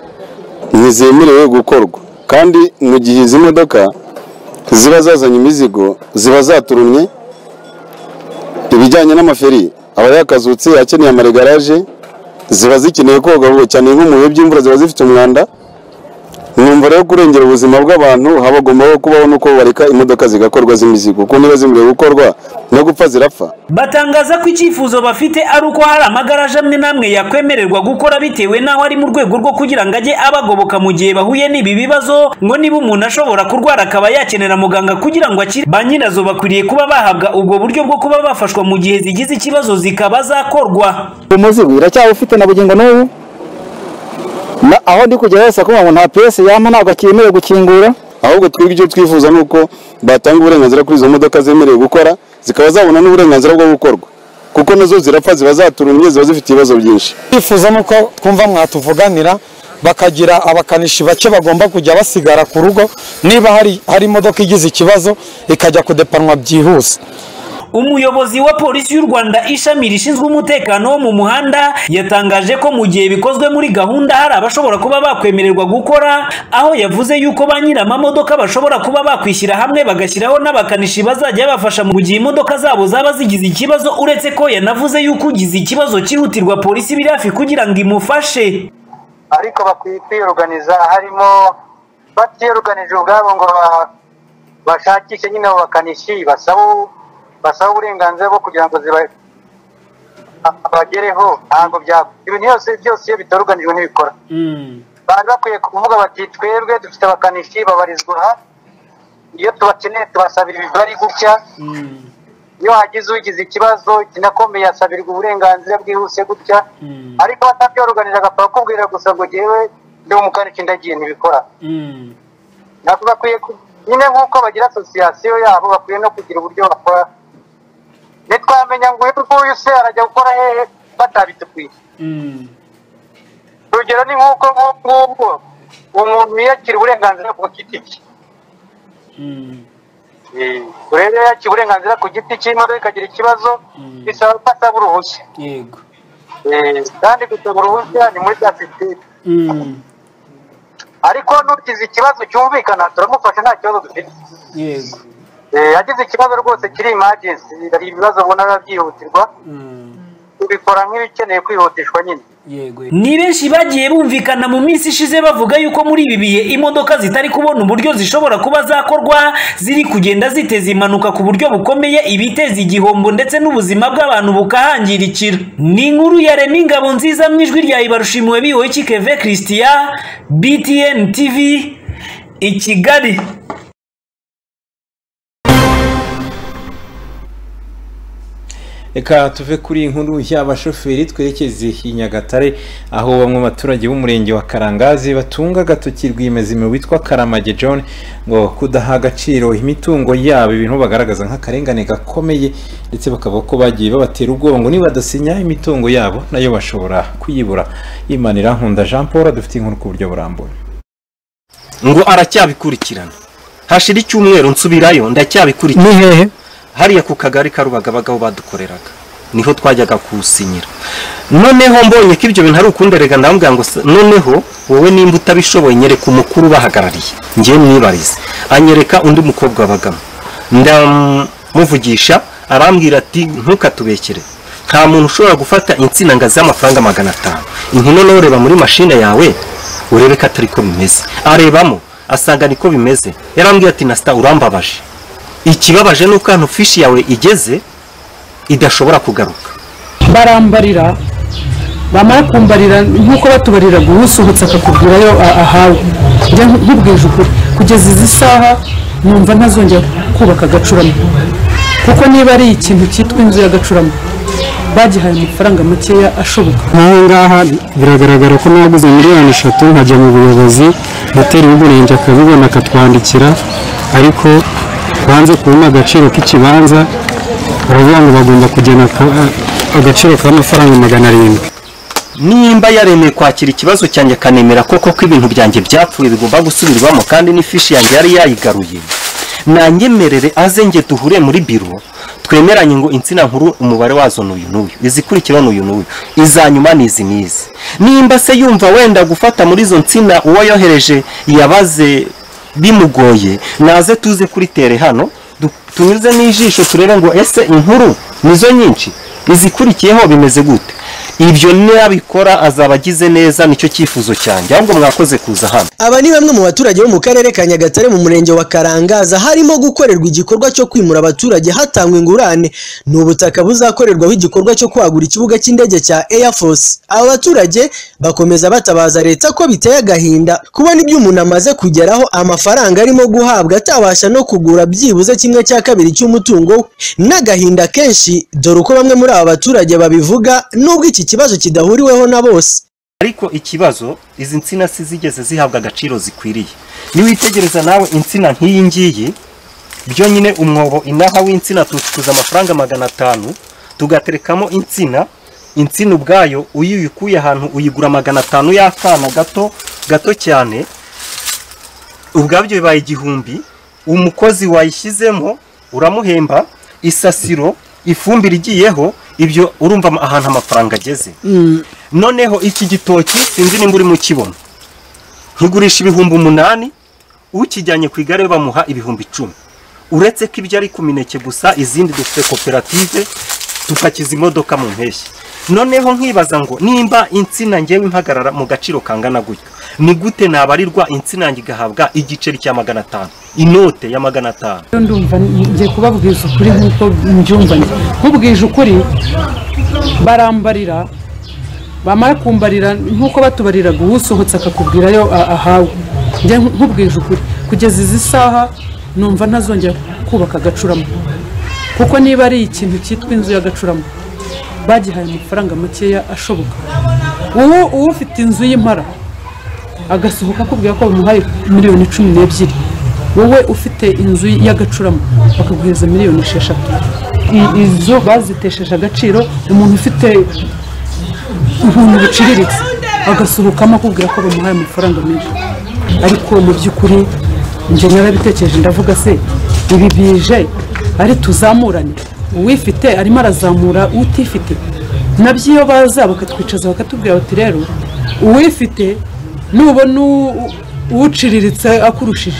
ntizemerewe gukorwa kandi mu gihe izi modoka ziba zazanye imizigo ziba zaturumye ibijyanye n'amaferi aba yakazutse akeneye amaregaraje ziba zikeneye koga vuba cyane nko mu bihe by'imvura ziba zifite umwanda numva rero kurengera ubuzima bw'abantu habagombaho kubaho n'uko bareka imodoka zigakorwa z'imizigo kuko niba zimerewe gukorwa no gupfa zirapfa batangaza ko icyifuzo bafite ari uko hari amagaraje amwe n'amwe yakwemererwa gukora bitewe n'aho ari mu rwego rwo kugira ngo ajye abagoboka mu gihe bahuye n'ibi bibazo ngo niba umuntu ashobora kurwara akaba yakenera muganga kugira ngo akire ba nyirazo bakwiriye kuba bahabwa ubwo buryo bwo kuba bafashwa mu gihe zigize ikibazo zikaba zakorwa umuzigo iracyaba ufite na bugingo n'ubu Na- aho ndi kugera hose kuvuga ngo nta piyesi yampa ntabwo akemerewe gukingura ahubwo twebwe icyo twifuza ni uko batanga uburenganzira kuri izo modoka zemerewe gukora zikaba zabona n'uburenganzira bwo gukorwa kuko nazo zirapfa ziba zaturumye ziba zifite ibibazo byinshi twifuza ni uko twumva mwatuvuganira bakagira abakanishi bake bagomba kujya basigara ku rugo niba hari hari imodoka igize ikibazo ikajya kudepanwa byihuse umuyobozi wa polisi y'u Rwanda ishami rishinzwe umutekano wo mu muhanda yatangaje ko mu gihe bikozwe muri gahunda hari abashobora kuba bakwemererwa gukora aho yavuze yuko ba nyir'amamodoka bashobora kuba bakwishyira hamwe bagashyiraho n'abakanishi bazajya babafasha mu gihe imodoka zabo zaba zigize ikibazo uretse ko yanavuze yuko ugize ikibazo cyihutirwa polisi biri hafi kugira ngo imufashe ariko bakwiye kwiyoruganiza harimo batiyoruganije ubwabo ngo ba- bashakishe nyine abo bakanishi basaba basaba uburenganzira bwo kugira ngo ziba bagereho ntabwo bya ibintu byose byose iyo bitoruganijwe ntibikora bari bakwiye kuvuga bati twebwe dufite abakanishi babarizwa aha iyo tubakeneye tubasabira imibare gutya iyo hagize ugize ikibazo kinakomeye asabirwa uburenganzira bwihuse gutya ariko batabyoruganije agapfa kukubwira gusa ngo ngewe ndi umukanishi ndagiye ntibikora ntabwo bakwiye ku- nyine nk'uko bagira asosiyasiyo yabo bakwiye no kugira uburyo bakora ntitwamenya ngo uyu nguyu se arajya gukora hehe batabitubwiye urugero ni nk'uko nk'ubu ngubu umuntu yiyakira uburenganzira ku giti cye urebe yakira uburenganzira ku giti cye imodoka ikagira ikibazo bisaba ko asaba uruhushya yego Eh, kandi gusaba uruhushya ni muri bya sisiteme ariko n'ugize ikibazo cyumvikana turamufasha nta kibazo dufite yego Eh, yagize ikibazo rwose kiri imajensi hari ibibazo ubona biba byihutirwa tubikora nk'ibikeneye kwihutishwa nyine ni benshi bagiye bumvikana mu minsi ishize bavuga yuko muri ibi bihe imodoka zitari kubona uburyo zishobora kuba zakorwa ziri kugenda ziteza impanuka ku buryo bukomeye ibiteza igihombo ndetse n'ubuzima bw'abantu bukahangirikira ni inkuru ya remi ingabo nziza mu ijwi rya ibarushimiwe biwe kikeve christian btn tv i kigali reka tuve kuri iyi nkuru y'abashoferi twerekeze i nyagatare aho bamwe mu baturage b'umurenge wa karangazi batunga agatoki rwiyemezamibu witwa karamage john ngo kudaha agaciro imitungo yabo ibintu bagaragaza nk'akarengane gakomeye ndetse bakavuga ko bagiye babatera ubwoba ngo nibadasinya imitungo yabo nayo bashobora kuyibura yimanira nkunda jean paul dufite inkuru ku buryo burambuye ngo aracyabikurikirana hashira icyumweru nsubirayo ndacyabikurikirana Ni hehe? hariya ku kagari ka Rubagabaga aho badukoreraga niho twajyaga kuwusinyira noneho mbonye ko ibyo bintu ari ukunderega ndamubwira ngo se- noneho wowe nimba utabishoboye nyereka umukuru ubahagarariye ngewe mwibarize anyereka undi mukobwa wabagamo ndamuvugisha arambwira ati ntukatubekere nta muntu ushobora gufata insina ngo azihe amafaranga magana atanu inkino nawe ureba muri mashine yawe urebe ko atari ko bimeze arebamo asanga niko bimeze yarambwiye ati nasita urambabaje ikibabaje ni uko hano fishi yawe igeze idashobora kugaruka barambarira bamara kumbarira nk'uko batubariraga uwusohotse akakubwirayo a- ahawe njya nkubwije ukuri kugeza izi saha numva ntazongera kubaka agacurama kuko niba ari ikintu cyitwa inzu y'agacurama bagihaye amafaranga makeya ashoboka nk'aho ngaha biragaragara ko naguze miliyoni eshatu nkajya mu buyobozi noteri w'umurenge akabibona akatwandikira ariko banze kubona agaciro k'ikibanza baravuga ngo bagomba kugena aka- agaciro k'amafaranga magana arindwi nimba yaremeye kwakira ikibazo cyanjye akanemera koko ko ibintu byanjye byapfuye bigomba gusubirwamo kandi n'ifishi yanjye yari yayigaruye nanyemerere aze nge duhure muri biro twemeranye ngo insina nkuru umubare wazo ni uyu n'uyu izikurikira ni uyu n'uyu izanyuma ni izi n'izi nimba se yumva wenda gufata muri izo nsina uwo yohereje yabaze bimugoye naze tuze kuri tere hano du- tunyuze n'ijisho turebe ngo ese inkuru nizo nyinshi izikurikiyeho bimeze gute ibyo nabikora azaba agize neza nicyo cyifuzo cyanjye ahubwo mwakoze kuza hano Aba ni bamwe mu baturage bo mu karere ka Nyagatare mu murenge wa Karangaza harimo gukorerwa igikorwa cyo kwimura abaturage hatangwa ingurane ni ubutaka buzakorerwaho igikorwa cyo kwagura ikibuga cy'indege cya Air Force. Aba baturage bakomeza batabaza leta ko biteye agahinda kubona ibyo umuntu amaze kugeraho amafaranga arimo guhabwa atabasha no kugura byibuze kimwe cya kabiri cy'umutungo we n'agahinda kenshi dore uko bamwe muri aba baturage babivuga nubwo iki kibazo kidahuriweho na bose. ariko ikibazo izi nsina si zigeze zihabwa agaciro zikwiriye niwitegereza nawe insina nk'iyi ngiyi byo nyine umwobo inaha w'insina tucukuza amafaranga magana atanu tugaterekamo insina insina ubwayo iyo uyikuye ahantu uyigura magana atanu y'akana gato gato cyane ubwabyo bibaye igihumbi umukozi wayishyizemo uramuhemba isasiro ifumbire igiyeho ibyo urumva ama- ahantu amafaranga ageze noneho iki gitoki sinzi nimba urimo ukibona nkigurisha ibihumbi umunani ukijyanye ku igare bamuha ibihumbi icumi uretse ko ibyo ari ku mineke gusa izindi dufite koperative tupakiza imodoka mu mpeshyi noneho nkibaza ngo nimba insina ngewe impagarara mu gaciro kangana gutyo ni gute nabarirwa insina yanjye igahabwa igiceri cya magana atanu inote ya magana atanu rero ndumva ngiye kubabwiza ukuri nk'uko mbyumva njye nkubwije ukuri barambarira bamara kumbarira nk'uko batubariraga uwusohotse akakubwirayo a- ahawe njye nkubwije ukuri kugeza izi saha numva ntazongera kubaka agacurama kuko niba ari ikintu cyitwa inzu y'agacurama bagihaye amafaranga makeya ashoboka ubu uba ufite inzu y'impara agasohoka akubwira ko bamuhaye miliyoni cumi n'ebyiri wowe ufite inzu y'agacurama bakaguhereza miliyoni esheshatu I- izo bazitesheje agaciro umuntu ufite ibintu biciriritse agasohokamo akubwira ko bamuhaye amafaranga menshi ariko mu by'ukuri njye narabitekereje ndavuga se ibi bije ari tuzamurane uwifite arimo arazamura utifite nabyo iyo baza bakatwicaza bakatubwira bati rero uwifite nubona u- uwuciriritse akurushije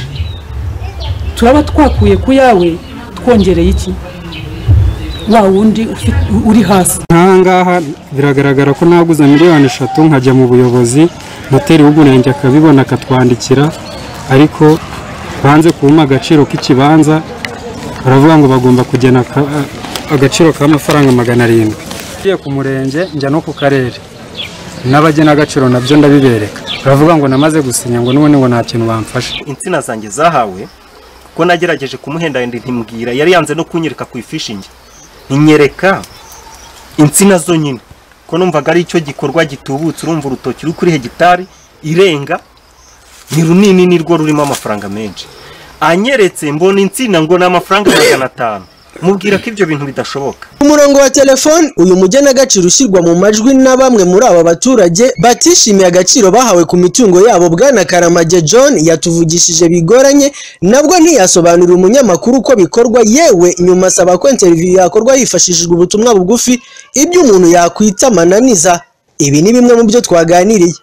turaba twakuye ku yawe twongereye iki wa wundi ufi- uri hasi nk'aha ngaha biragaragara ko naguze miliyoni eshatu nkajya mu buyobozi noteri w'umurenge akabibona akatwandikira ariko banze kumpa agaciro k'ikibanza baravuga ngo bagomba kugena aka- agaciro k'amafaranga magana arindwi ngiye ku murenge njya no ku karere n'abagena agaciro nabyo ndabibereka baravuga ngo namaze gusinya ngo n'ubundi ngo nta kintu bamfasha insina zanjye zahawe ko nagerageje kumuhendahenda ntimubwira yari yanze no kunyereka ku ifishingi ntinyereka insina zonyine ko numvaga ari icyo gikorwa gitubutse urumva urutoki ruri kuri hegitari irenga ni runini ni rwo rurimo amafaranga menshi anyeretse mbona insina ngo ni amafaranga magana atanu mubwira ko ibyo bintu bidashoboka umurongo wa telefoni uyu mugenagaciro ushyirwa mu majwi na bamwe muri aba baturage batishimiye agaciro bahawe ku mitungo yabo bwana karamage john yatuvugishije bigoranye nabwo ntiyasobanurira umunyamakuru uko bikorwa yewe nyuma asaba ko interiviyu yakorwa hifashishijwe ubutumwa bugufi ibyo umuntu yakwita amananiza ibi ni bimwe mu byo twaganiriye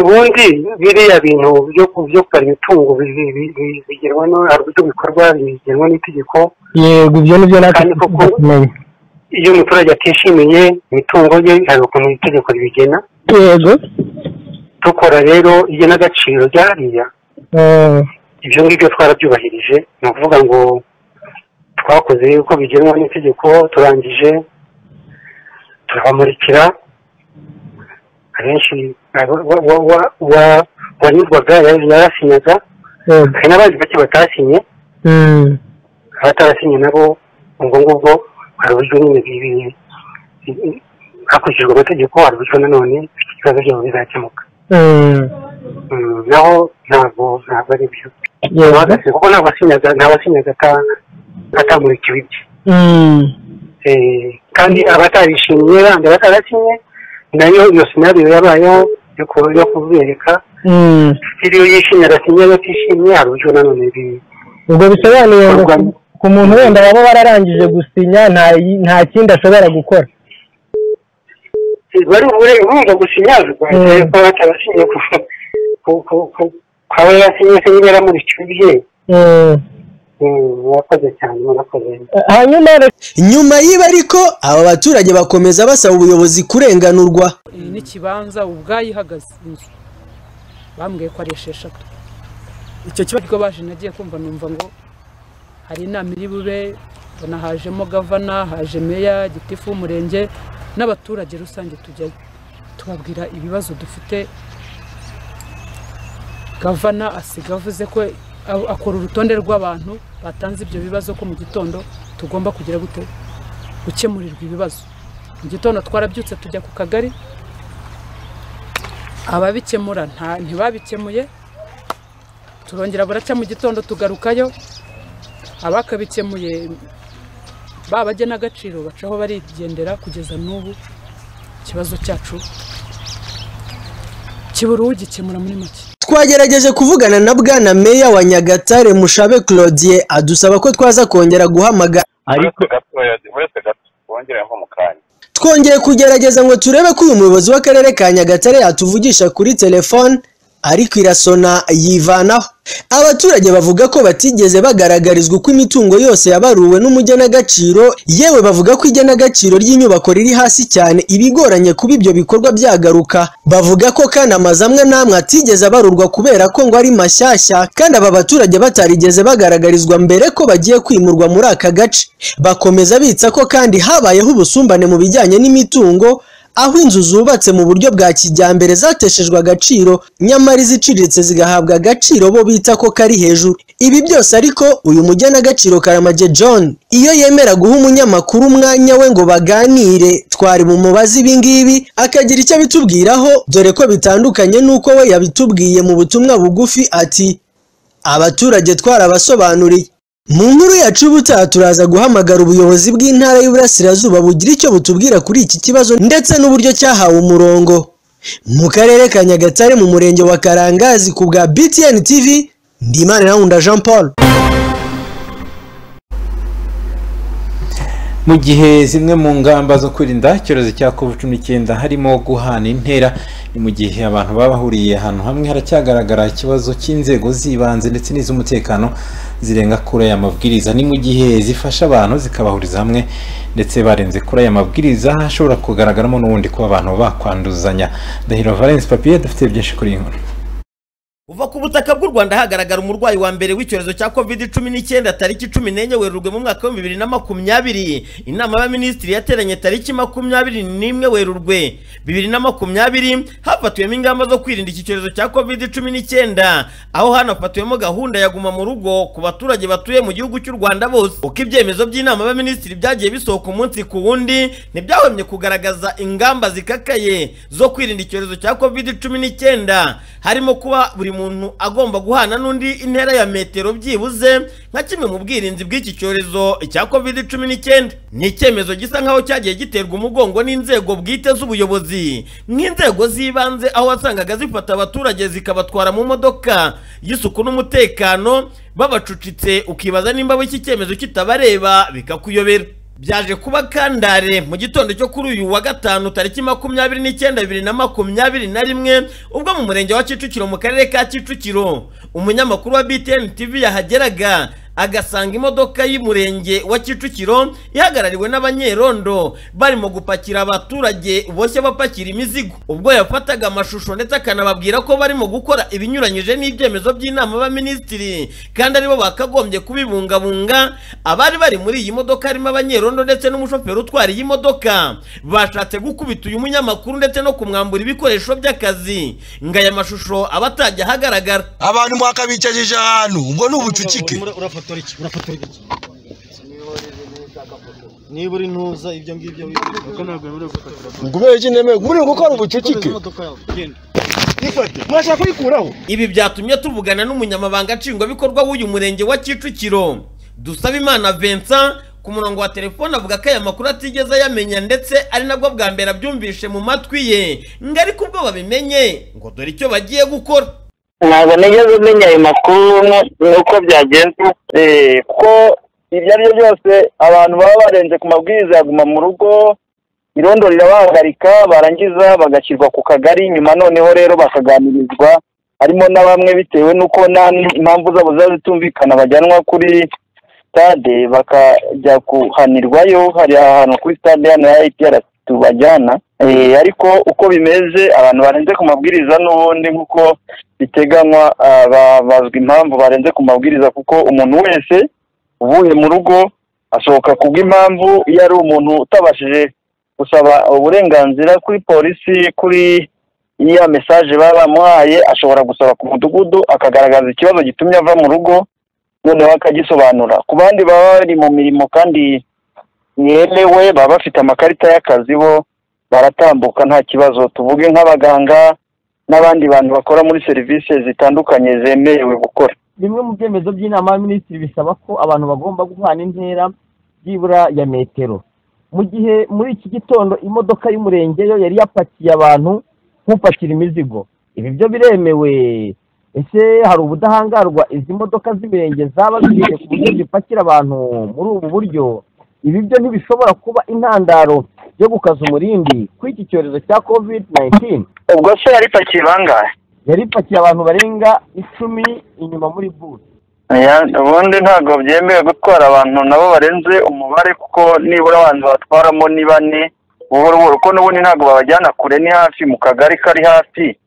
ubundi biriya bintu byo ku- byo kubara imitungo bi- bi- bi- bi- bigenwa no- hari uburyo bikorwa bigenwa n'itegeko yego ibyo nibyo natwe kumenya iyo umuturage atishimiye imitungo ye hari ukuntu itegeko ribigena yego dukora rero igenagaciro ryariya eh, ibyo ngibyo twarabyubahirije ni ukuvuga ngo twakoze uko bigenwa n'itegeko turangije turabamurikira abenshi abo- wa- wa- wa- wa- wanyurwaga yari- yarasinyaga yego hari n'abandi bake batasinye mm, abatarasinye nabo ubwo ngubwo hari uburyo nyine bi- bi- hakurikijwe amategeko hari uburyo nanone ibibazo byabo bizakemuka mm, Mm, naho ntabwo ntabwo ari byo yego bahagaze kuko nta wasinyaga nta wasinyaga ata- atamurikiwe ibye mm, Eh, kandi abatarishimye bandi batarasinye nayo iyo sinariyo yabayeho yo ku- yo kubereka mm. iyo yishimye arasinye abatishimye hari uburyo nanone bi- ubwo bisobanuye ngo ku- ku muntu wenda waba wararangije gusinya nta yi- nta kindi ashobora gukora bari bure- urumva gusinyazwa Mm. ko batarasinye ku- ku- ku- ku- kwaba yarasinye se nyine yaramurikiwe ibye Mm. Mm, murakoze cyane murakoze nyuma y'ibi ariko aba baturage bakomeza basaba ubuyobozi kurenganurwa iyi n'ikibanza ubwayo ihagaze inzu bambwiye ko ari esheshatu icyo kibazo ubwo baje nagiye kumva numva ngo hari inama iri bube mbona hajemo gavana haje meya gitifu w'umurenge n'abaturage rusange tujyayo tubabwira ibibazo dufite gavana asiga avuze ko a- akora urutonde rw'abantu batanze ibyo bibazo ko mu gitondo tugomba kugira gute gukemurirwa ibibazo mu gitondo twarabyutse tujya ku kagari ababikemura nta- ntibabikemuye turongera buracya mu gitondo tugarukayo abakabikemuye ba bagenagaciro bacaho barigendera kugeza n'ubu ikibazo cyacu kibura ugikemura muri make twagerageje kuvugana na bwana meya wa nyagatare mushabe claudie adusaba ko twaza kongera guhamagara ariko uretse gato wongere nko mu kanya twongeye kugerageza ngo turebe ko uyu muyobozi w'akarere ka nyagatare yatuvugisha kuri telefone ariko irasona yivanaho abaturage bavuga ko batigeze bagaragarizwa uko imitungo yose yabaruwe n'umugenagaciro yewe bavuga ko igenagaciro ry'inyubako riri hasi cyane ibigoranye kuba ibyo bikorwa byagaruka bavuga ko kandi amazu amwe n'amwe atigeze abarurwa kubera ko ngo ari mashyashya kandi aba baturage batarigeze bagaragarizwa mbere ko bagiye kwimurwa muri aka gace bakomeza bitsa ko kandi habayeho ubusumbane mu bijyanye n'imitungo aho inzu zubatse mu buryo bwa kijyambere zateshejwe agaciro nyamara iziciriritse zigahabwa agaciro bo bita ko kari hejuru ibi byose ariko uyu mugenagaciro karamage john iyo yemera guha umunyamakuru umwanya we ngo baganire twari bumubaze ibingibi akagira icyo abitubwiraho dore ko bitandukanye n'uko we yabitubwiye mu butumwa bugufi ati abaturage twarabasobanuriye mu nkuru yacu ubutaha turaza guhamagara ubuyobozi bw'intara y'uburasirazuba bugira icyo butubwira kuri iki kibazo ndetse n'uburyo cyahawe umurongo mu karere ka nyagatare mu murenge wa karangazi ku bwa btn tv ndimana rawunda jean paul mu gihe zimwe mu ngamba zo kwirinda icyorezo cya covid cumi n'icyenda harimo guhana intera ni mu gihe abantu baba bahuriye ahantu hamwe haracyagaragara ikibazo cy'inzego z'ibanze ndetse n'iz'umutekano zirenga kuri aya mabwiriza ni mu gihe zifasha abantu zikabahuriza hamwe ndetse barenze kuri aya mabwiriza hashobora kugaragaramo n'ubundi kuba abantu bakwanduzanya ndahiro valence papiye dufite byinshi kuri iyi nkuru kuva ku butaka bw'u rwanda hagaragara umurwayi wa mbere w'icyorezo cya covid cumi n'icyenda tariki cumi n'enye werurwe mu mwaka w'ibihumbi bibiri na makumyabiri inama y'abaminisitiri yateranye tariki makumyabiri n'imwe werurwe bibiri na makumyabiri hafatiwemo ingamba zo kwirinda iki cyorezo cya covid cumi n'icyenda aho hanafatiwemo gahunda ya guma mu rugo ku baturage batuye mu gihugu cy'u rwanda bose uko ibyemezo by'inama y'abaminisitiri byagiye bisohoka umunsi ku wundi ntibyahwemye kugaragaza ingamba zikakaye zo kwirinda icyorezo cya covid cumi n'icyenda harimo kuba buri umuntu agomba guhana n'undi intera ya metero byibuze nka kimwe mu bwirinzi bw'iki cyorezo cya covid cumi n'icyenda ni icyemezo gisa nk'aho cyagiye giterwa umugongo n'inzego bwite z'ubuyobozi nk'inzego z'ibanze aho wasangaga zifata abaturage zikabatwara mu modoka y'isuku n'umutekano babacucitse ukibaza nimba iki cyemezo kitabareba bikakuyobera byaje kuba kandare mu gitondo cyo kuri uyu wa gatanu tariki makumyabiri n'icyenda bibiri na makumyabiri na rimwe ubwo mu murenge wa kicukiro mu karere ka kicukiro umunyamakuru wa btn tv yahageraga agasanga imodoka y'umurenge wa kicukiro ihagarariwe n'abanyerondo barimo gupakira abaturage boshye bapakira imizigo ubwo yafataga amashusho ndetse akanababwira ko barimo gukora ibinyuranyije n'ibyemezo by'inama baminisitiri kandi aribo bakagombye kubibungabunga abari bari muri iyi modoka harimo abanyerondo ndetse n'umushoferi utwara iyi modoka bashatse gukubita uyu munyamakuru ndetse no kumwambura ibikoresho by'akazi ngo aya mashusho aba atajya ahagaragara abantu mwakabicajije ahantu ubwo ni ubucucike urafotora iki urafotora iki niba uri ntuza ibyo ngibyo uko ntabwo wemerewe gufotora ngubere iki ntemewe muri gukora ubucucike mwashaka kuyikuraho ibi byatumye tuvugana n'umunyamabanga nshingwabikorwa w'uyu murenge wa kicukiro dusaba imana vincent ku murongo wa telefone avuga ko aya makuru atigeze ayamenya ndetse ari nabwo bwa mbere abyumvishe mu matwi ye ngo ariko ubwo babimenye ngo dore icyo bagiye gukora ntabwo nigeze umenya ayo makuru nuko byagenze kuko ibyo ari byo byose abantu baba barenze ku mabwiriza ya guma mu rugo irondo rirabahagarika barangiza bagashyirwa ku kagari nyuma noneho rero bakaganirizwa harimo na bamwe bitewe n'uko nta impamvu zabo ziba zitumvikana bajyanwa kuri sitade bakajya kuhanirwayo hari ahantu kuri sitade hano ya ipr tubajyana ariko uko bimeze abantu barenze ku mabwiriza n'ubundi nk'uko biteganywa babazwa impamvu barenze ku mabwiriza kuko umuntu wese uvuye mu rugo asohoka ku bw'impamvu iyo ari umuntu utabashije gusaba uburenganzira kuri polisi kuri iya mesaje baba bamuhaye ashobora gusaba ku mudugudu akagaragaza ikibazo gitumye ava mu rugo noneho akagisobanura ku bandi baba bari mu mirimo kandi yemewe baba bafite amakarita y'akazi bo baratambuka nta kibazo tuvuge nk'abaganga n'abandi bantu bakora muri serivisi zitandukanye zemerewe gukora bimwe mu byemezo by'inama y'abaminisitiri bisaba ko abantu bagomba guhana intera byibura ya metero mu gihe muri iki gitondo imodoka y'umurenge yo yari yapakiye abantu nk'upakira imizigo ibi byo biremewe ese hari ubudahangarwa izi modoka z'imirenge zaba zigeze ku buryo zipakira abantu muri ubu buryo ibi byo ntibishobora kuba intandaro yo gukaza umurindi kuri iki cyorezo cya covid 19 ubwo se yari ipakiye bangahe yari ipakiye abantu barenga icumi inyuma muri busi Oya, ubundi ntabwo byemewe gutwara abantu nabo barenze umubare kuko nibura abantu batwaramo ni bane buhoro buhoro kuko n'ubundi ntabwo babajyana kure ni hafi mu kagari kari hafi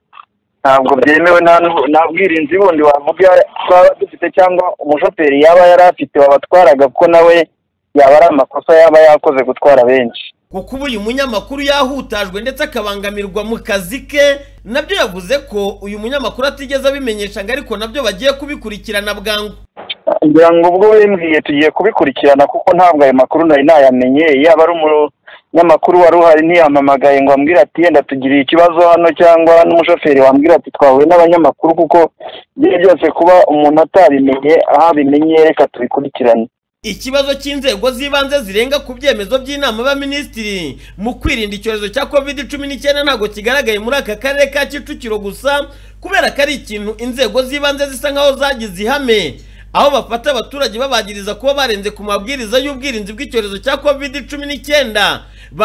ntabwo byemewe nta n'ubu- nta bwirinzi bundi wavuga twaba dufite cyangwa umushoferi yaba yari afite wabatwaraga kuko nawe yaba ari amakosa yaba yakoze gutwara benshi kuko ubu uyu munyamakuru yahutajwe ndetse akabangamirwa mu kazi ke nabyo yavuze ko uyu munyamakuru atigeze abimenyesha ngo ariko nabyo bagiye kubikurikirana bwangu ngira ngo ubwo wembwiye tugiye kubikurikirana kuko ntabwo ayo makuru nari nayamenye yaba ari umunyamakuru wari uhari ntiyampamagaye ngo ambwire ati yenda tugiriye ikibazo hano cyangwa n'umushoferi wambwira ati twahuye n'abanyamakuru kuko ibyo byose kuba umuntu atabimenye aho abimenye reka tubikurikirane ikibazo cy'inzego z'ibanze zirenga ku byemezo by'inama y'abaminisitiri mu kwirinda icyorezo cya covid cumi n'icyenda ntabwo kigaragaye muri aka karere ka kicukiro gusa kubera ko ari ikintu inzego z'ibanze zisa nk'aho zagize ihame aho bafata abaturage babagiriza kuba barenze ku mabwiriza y'ubwirinzi bw'icyorezo cya covid cumi n'icyenda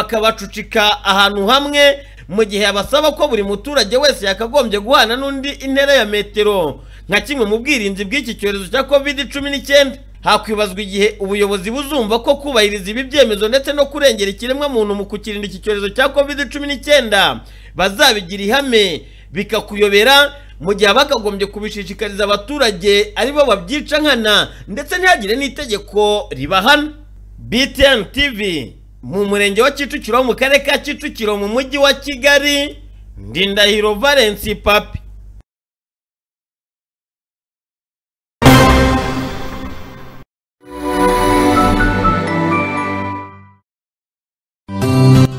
bakabacucika ahantu hamwe mu gihe abasaba ko buri muturage wese yakagombye guhana n'undi intera ya metero nka kimwe mu bwirinzi bw'iki cyorezo cya covid cumi n'icyenda hakwibazwa igihe ubuyobozi buzumva ko kubahiriza ibi byemezo ndetse no kurengera ikiremwamuntu mu kukirinda iki cyorezo cya covid cumi n'icyenda bazabigira ihame bikakuyobera mu gihe bakagombye kubishishikariza abaturage ari bo babyica nkana ndetse ntihagire n'itegeko ribahana btn tv mu murenge wa kicukiro mu karere ka kicukiro mu mujyi wa kigali ndindahiro valence papi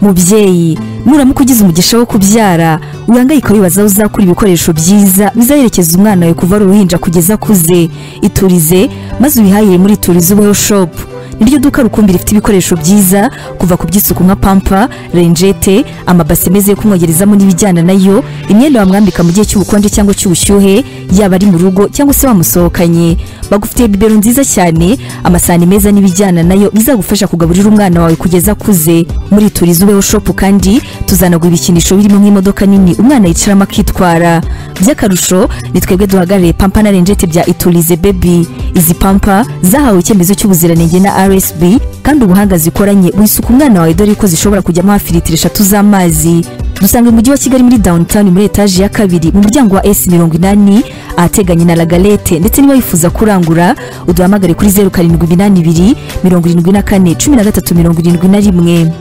mubyeyi nuramuka ugize umugisha wo kubyara wihangayika wibaza aho uzakura ibikoresho byiza bizaherekeza umwana wawe kuva ari uruhinja kugeza akuze iturize maze ubihahire muri iturize ubeho shopu niryo duka rukumbi rifite ibikoresho byiza kuva ku by'isuku nka pampa renjete amabase meza yo kumwogerezamo n'ibijyana nayo imyenda wamwambika mu gihe cy'ubukonje cyangwa cy'ubushyuhe yaba ari mu rugo cyangwa se wamusohokanye bagufitiye bibero nziza cyane amasahani meza n'ibijyana nayo bizagufasha kugaburira umwana wawe kugeza akuze muri turizi ubeho shopu kandi tuzanagura ibikinisho birimo nk'imodoka nini umwana yicaramo akitwara by'akarusho ni twebwe duhagarariye pampa na renjete bya iturize bebi izi pampa zahawe icyemezo cy'ubuziranenge na rsb kandi ubuhanga zikoranye wisuka umwana wawe dore ko zishobora kujyamo hafi litiro eshatu z'amazi dusanga mu mujyi wa kigali muri downtown muri etaje ya kabiri mu muryango wa s mirongo inani ahateganye na lagalete ndetse niba wifuza kurangura uduhamagare kuri zeru karindwi iminani ibiri mirongo irindwi na kane cumi na gatatu mirongo irindwi na rimwe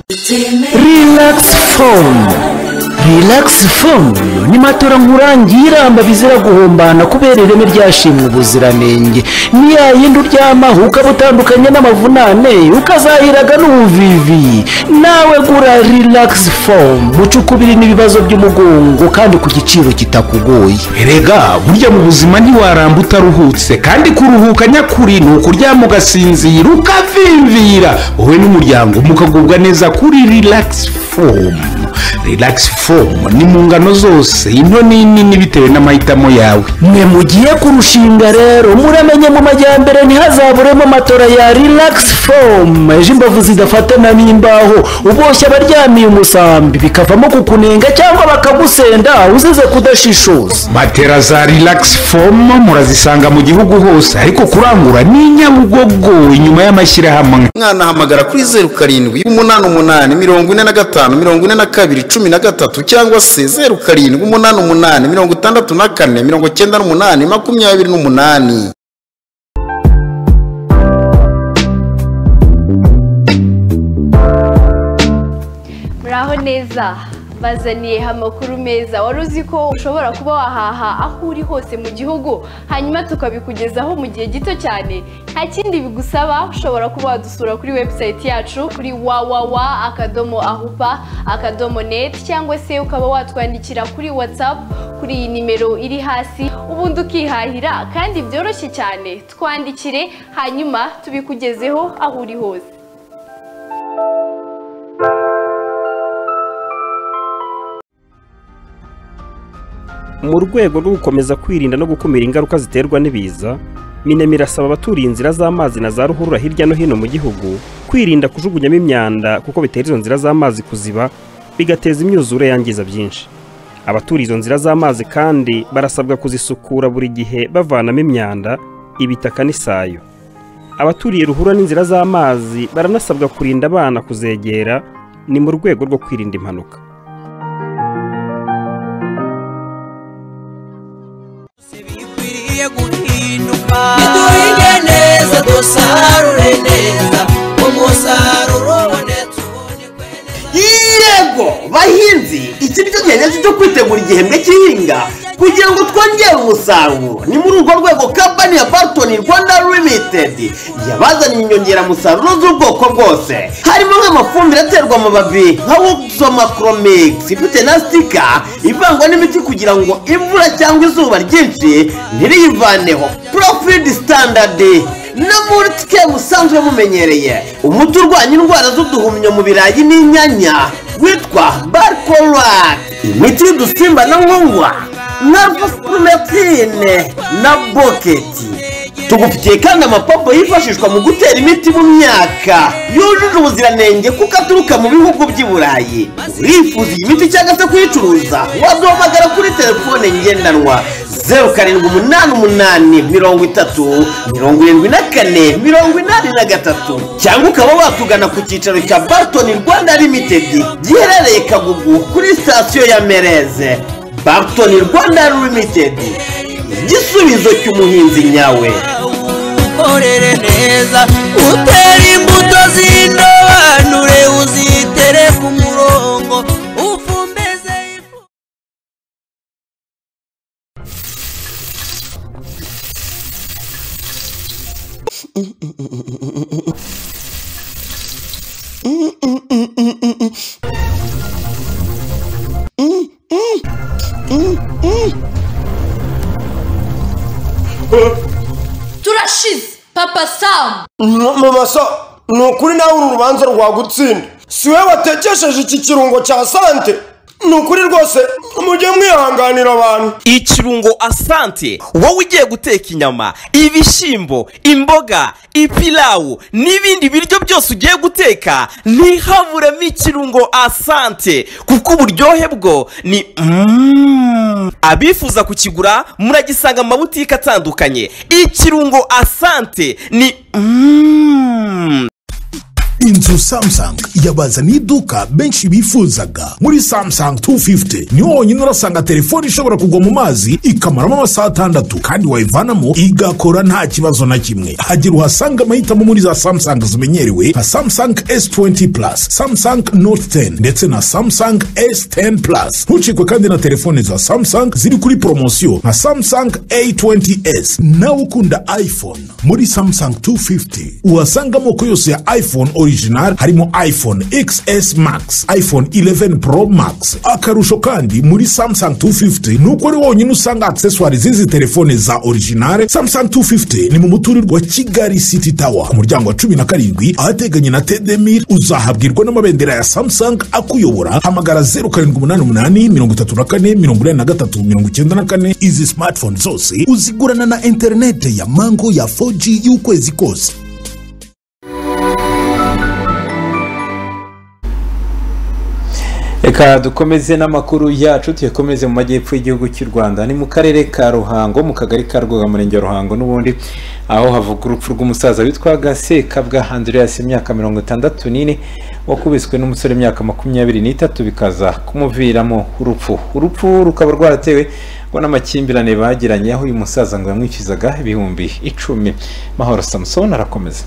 Relax Phone. Relax Phone ni matora nkurangira amba bizira guhombana kubera ireme ryashimwe ubuziranenge. Ni ya yindi uryamaho ukaba utandukanye n'amavunane ukazahiraga n'ubuvivi. Nawe gura Relax Phone muco ukubiri n'ibibazo by'umugongo kandi ku giciro kitakugoye. Erega burya mu buzima ntiwaramba utaruhutse kandi kuruhuka nyakuri ni ukuryama ugasinzira ukavimvira wowe n'umuryango mukagubwa neza kuri relax foam relax foam ni mu ngano zose into n'inini bitewe n'amahitamo yawe mwe mugiye kurushinga rero muramenye mu majyambere ntihazaburemo matora ya relax foam ejo imbavu zidafatana n'imbaho uboshye abaryamiye umusambi bikavamo kukunenga cyangwa bakagusenda uzize kudashishoza matera za relax foam murazisanga mu gihugu hose ariko kurangura ni nyabugogo inyuma y'amashyirahamwe mwana hamagara kuri zeru karindwi umunani umunani mirongo ine na gatanu mirongo ine na kabiri cumi na gatatu cyangwa se zeru karindwi umunani umunani mirongo itandatu na kane mirongo cyenda n'umunani makumyabiri n'umunani muraho neza bazaniyeho amakuru meza wari uzi ko ushobora kuba wahaha aho uri hose mu gihugu hanyuma tukabikugezaho mu gihe gito cyane nta kindi bigusaba ushobora kuba wadusura kuri webusayiti yacu kuri wawawa akadomo ahupa akadomo neti cyangwa se ukaba watwandikira kuri watsapu kuri iyi nimero iri hasi ubundi ukihahira kandi byoroshye cyane twandikire hanyuma tubikugezeho aho uri hose mu rwego rwo gukomeza kwirinda no gukumira ingaruka ziterwa n'ibiza minema irasaba abaturiye inzira z'amazi na za ruhurura hirya no hino mu gihugu kwirinda kujugunyamo imyanda kuko bitera izo nzira z'amazi kuziba bigateza imyuzure yangiza byinshi abatura izo nzira z'amazi kandi barasabwa kuzisukura buri gihe bavanamo imyanda ibitaka n'isayo abaturiye ruhura n'inzira z'amazi baranasabwa kurinda abana kuzegera ni mu rwego rwo kwirinda impanuka duhinge neza dusarure neza umusaruro ubonetse yego bahinzi iki nicyo gihe nyacyo cyo kwitegura igihembwe cy'ihinga kugira ngo twongere umusaruro ni muri urwo rwego kampani ya bartoni rwanda limitedi yabazaniye inyongeramusaruro z'ubwoko bwose harimo nk'amafumbire aterwa amababi nka wuzomakoromikisi ifite na sitika ivangwa n'imiti kugira ngo imvura cyangwa izuba ryinshi ntiriyivaneho porofidi sitandadi no muri twe musanzwe mumenyereye umuti urwanya indwara z'uduhumyo mu birayi n'inyanya witwa barikorat imiti y'udusimba na nkongwa na vosipurometine na boketi tugufitiye kandi amapompo yifashishwa mu gutera imiti mu myaka yujuje ubuziranenge kuko aturuka mu bihugu by'i burayi urifuza iyi miti cyangwa se kuyicuruza waduhamagara kuri telefone ngendanwa zeru karindwi umunani umunani mirongo itatu mirongo irindwi na kane mirongo inani na gatatu cyangwa ukaba watugana ku cyicaro cya bartoni rwanda limitedi giherereye kagugu kuri sitasiyo ya mereze bartoni rwanda limitedi igisubizo cy'umuhinzi nyawe ukorere neza utere imbuto z'indobanure uzitere ku murongo ufumbeze turashize papa samu mama sa ni ukuri nawe uru rubanza rwagutsinda si we watekesheje iki kirungo cya sante ni ukuri rwose mujye mwihanganira abantu ikirungo asante wowe ugiye guteka inyama ibishyimbo imboga ipilawu n'ibindi biryo byose ugiye guteka ntihaburemo ikirungo asante kuko uburyohe bwo ni Mm. abifuza kukigura muragisanga mu mabutike atandukanye ikirungo asante ni Mm. inzu samsung yabazaniye iduka benshi bifuzaga muri samsung 250 niho honyine urasanga telefone ishobora kugwa mu mazi ikamaramo amasaha atandatu kandi wayivanamo igakora nta kibazo na kimwe hagira uhasanga amahitamo muri za samsung zimenyerewe nka samsung s20 plus samsung note 10 ndetse na samsung s10 plus ntucikwe kandi na telefone za samsung ziri kuri poromosiyo nka samsung a20s nawe ukunda iphone muri samsung 250 uhasanga amoko yose ya iphone original harimo iphone xs max iphone 11 pro max akarusho kandi muri samsung 250 ni uko ari wonyine usanga accessoire z'izi telefone za original samsung 250 ni mu muturirwa kigali city tower ku muryango wa cumi na karindwi ahateganye na tedemir uzahabwirwa n'amabendera ya samsung akuyobora hamagara 0788 izi smartphone zose uzigurana na interinete ya mango ya 4g y'ukwezi kose reka dukomeze n'amakuru yacu tuyakomeze mu majyepfo y'igihugu cy'u rwanda ni mu karere ka ruhango mu kagari ka rwoga murenge wa ruhango n'ubundi aho havuga urupfu rw'umusaza witwaga sekabwa andreas imyaka mirongo itandatu n'ine wakubiswe n'umusore imyaka makumyabiri n'itatu bikaza kumuviramo urupfu urupfu rukaba rwaratewe ngo n'amakimbirane bagiranye aho uyu musaza ngo yamwishyuzaga ibihumbi icumi mahoro samusoni arakomeza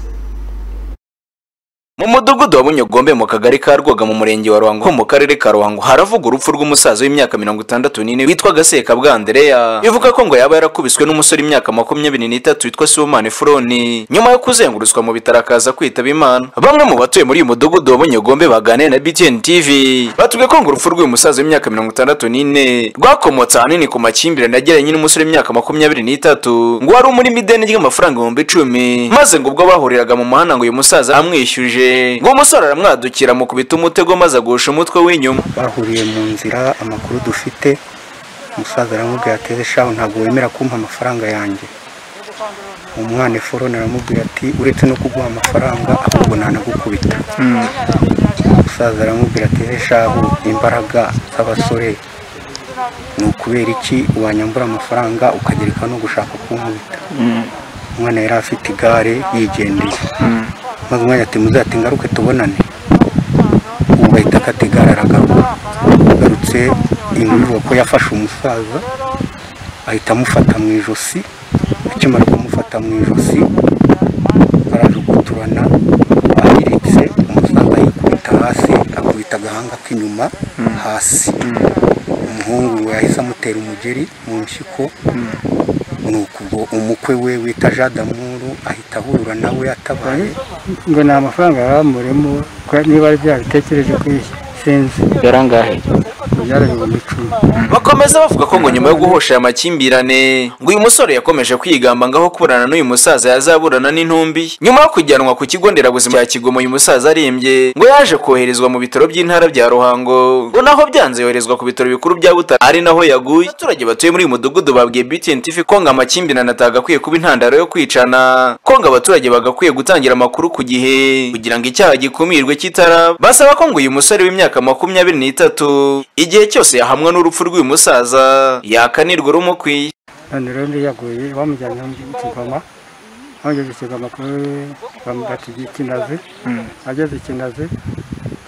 mu mudugudu wa bunyogombe mu kagari ka rwoga mu murenge wa ruhango ho mu karere ka ruhango haravuga urupfu rw'umusaza w'imyaka mirongo itandatu n'ine witwaga sekabwa andereya bivuga ko ngo yaba yarakubiswe n'umusore imyaka makumyabiri n'itatu witwa sibomani furoni nyuma yo kuzengurutswa mu bitaro akaza kwitaba imana bamwe mu batuye muri uyu mudugudu wa bunyogombe baganiriye na btn tv batubwiye ko ngo urupfu rw'uyu musaza w'imyaka mirongo itandatu n'ine rwakomotse ahanini ku makimbirane yagiranye n'umusore w'imyaka makumyabiri n'itatu ngo wari umurimo ideni ry'amafaranga ibihumbi icumi maze ngo ubwo bahuriraga mu muhanda ngo uyu musaza amwishyuje ngo umusore aramwadukira mukubita umutego maze agusha umutwe w'inyuma bahuriye mu nzira amakuru dufite umusaza aramubwira ati ese shaho ntabwo wemera kumpa amafaranga yanjye umwana eforone aramubwira ati uretse no kuguha amafaranga ahubwo ntanagukubita umusaza aramubwira ati "Ehe shahu imbaraga z'abasore ni ukubera iki wanyambura amafaranga ukagereka no gushaka kunkubita umwana yari afite igare yigendeye maze umwana ati muzate ngaruke tubonane ubu bahita akata igare aragaruka agarutse imvura ko yafashe umusaza ahita amufata mu ijosi akimara kumufata mu ijosi barajuguturana ahiritse umusaza yikubita hasi akubita agahanga k'inyuma hasi umuhungu we yahise amutera umugeri mu nshyiko nuko ubwo umukwe we wita jadamuru ahita ahurura nawe atabaye ngo ni amafaranga bamuremo niba ari bya bitekereje ko sinzi yarangahe byari ibihumbi icumi bakomeza bavuga ko ngo nyuma yo guhosha aya makimbirane ngo uyu musore yakomeje kwigamba ngaho kuburana n'uyu musaza yazaburana n'intumbi nyuma yo kujyanwa ku kigo nderabuzima cya kigomo uyu musaza arembye ngo yaje koherezwa mu bitaro by'intara bya ruhango ngo naho byanze yoherezwa ku bitaro bikuru bya butare ari naho yaguye abaturage batuye muri uyu mudugudu babwiye btn tv ko ngo amakimbirane atagakwiye kuba intandaro yo kwicana ko ngo abaturage bagakwiye gutangira amakuru ku gihe kugira ngo icyaha gikumirwe kitaraba basaba ko ngo uyu musore w'imyaka makumyabiri n'itatu igihe cyose yahamwa n'urupfu rw'uyu musaza yakanirwa rumukwiye none rero undi yaguye bamujyanye mu kigoma bamujyanye mu kigoma kuri bati kinazi ageze i kinazi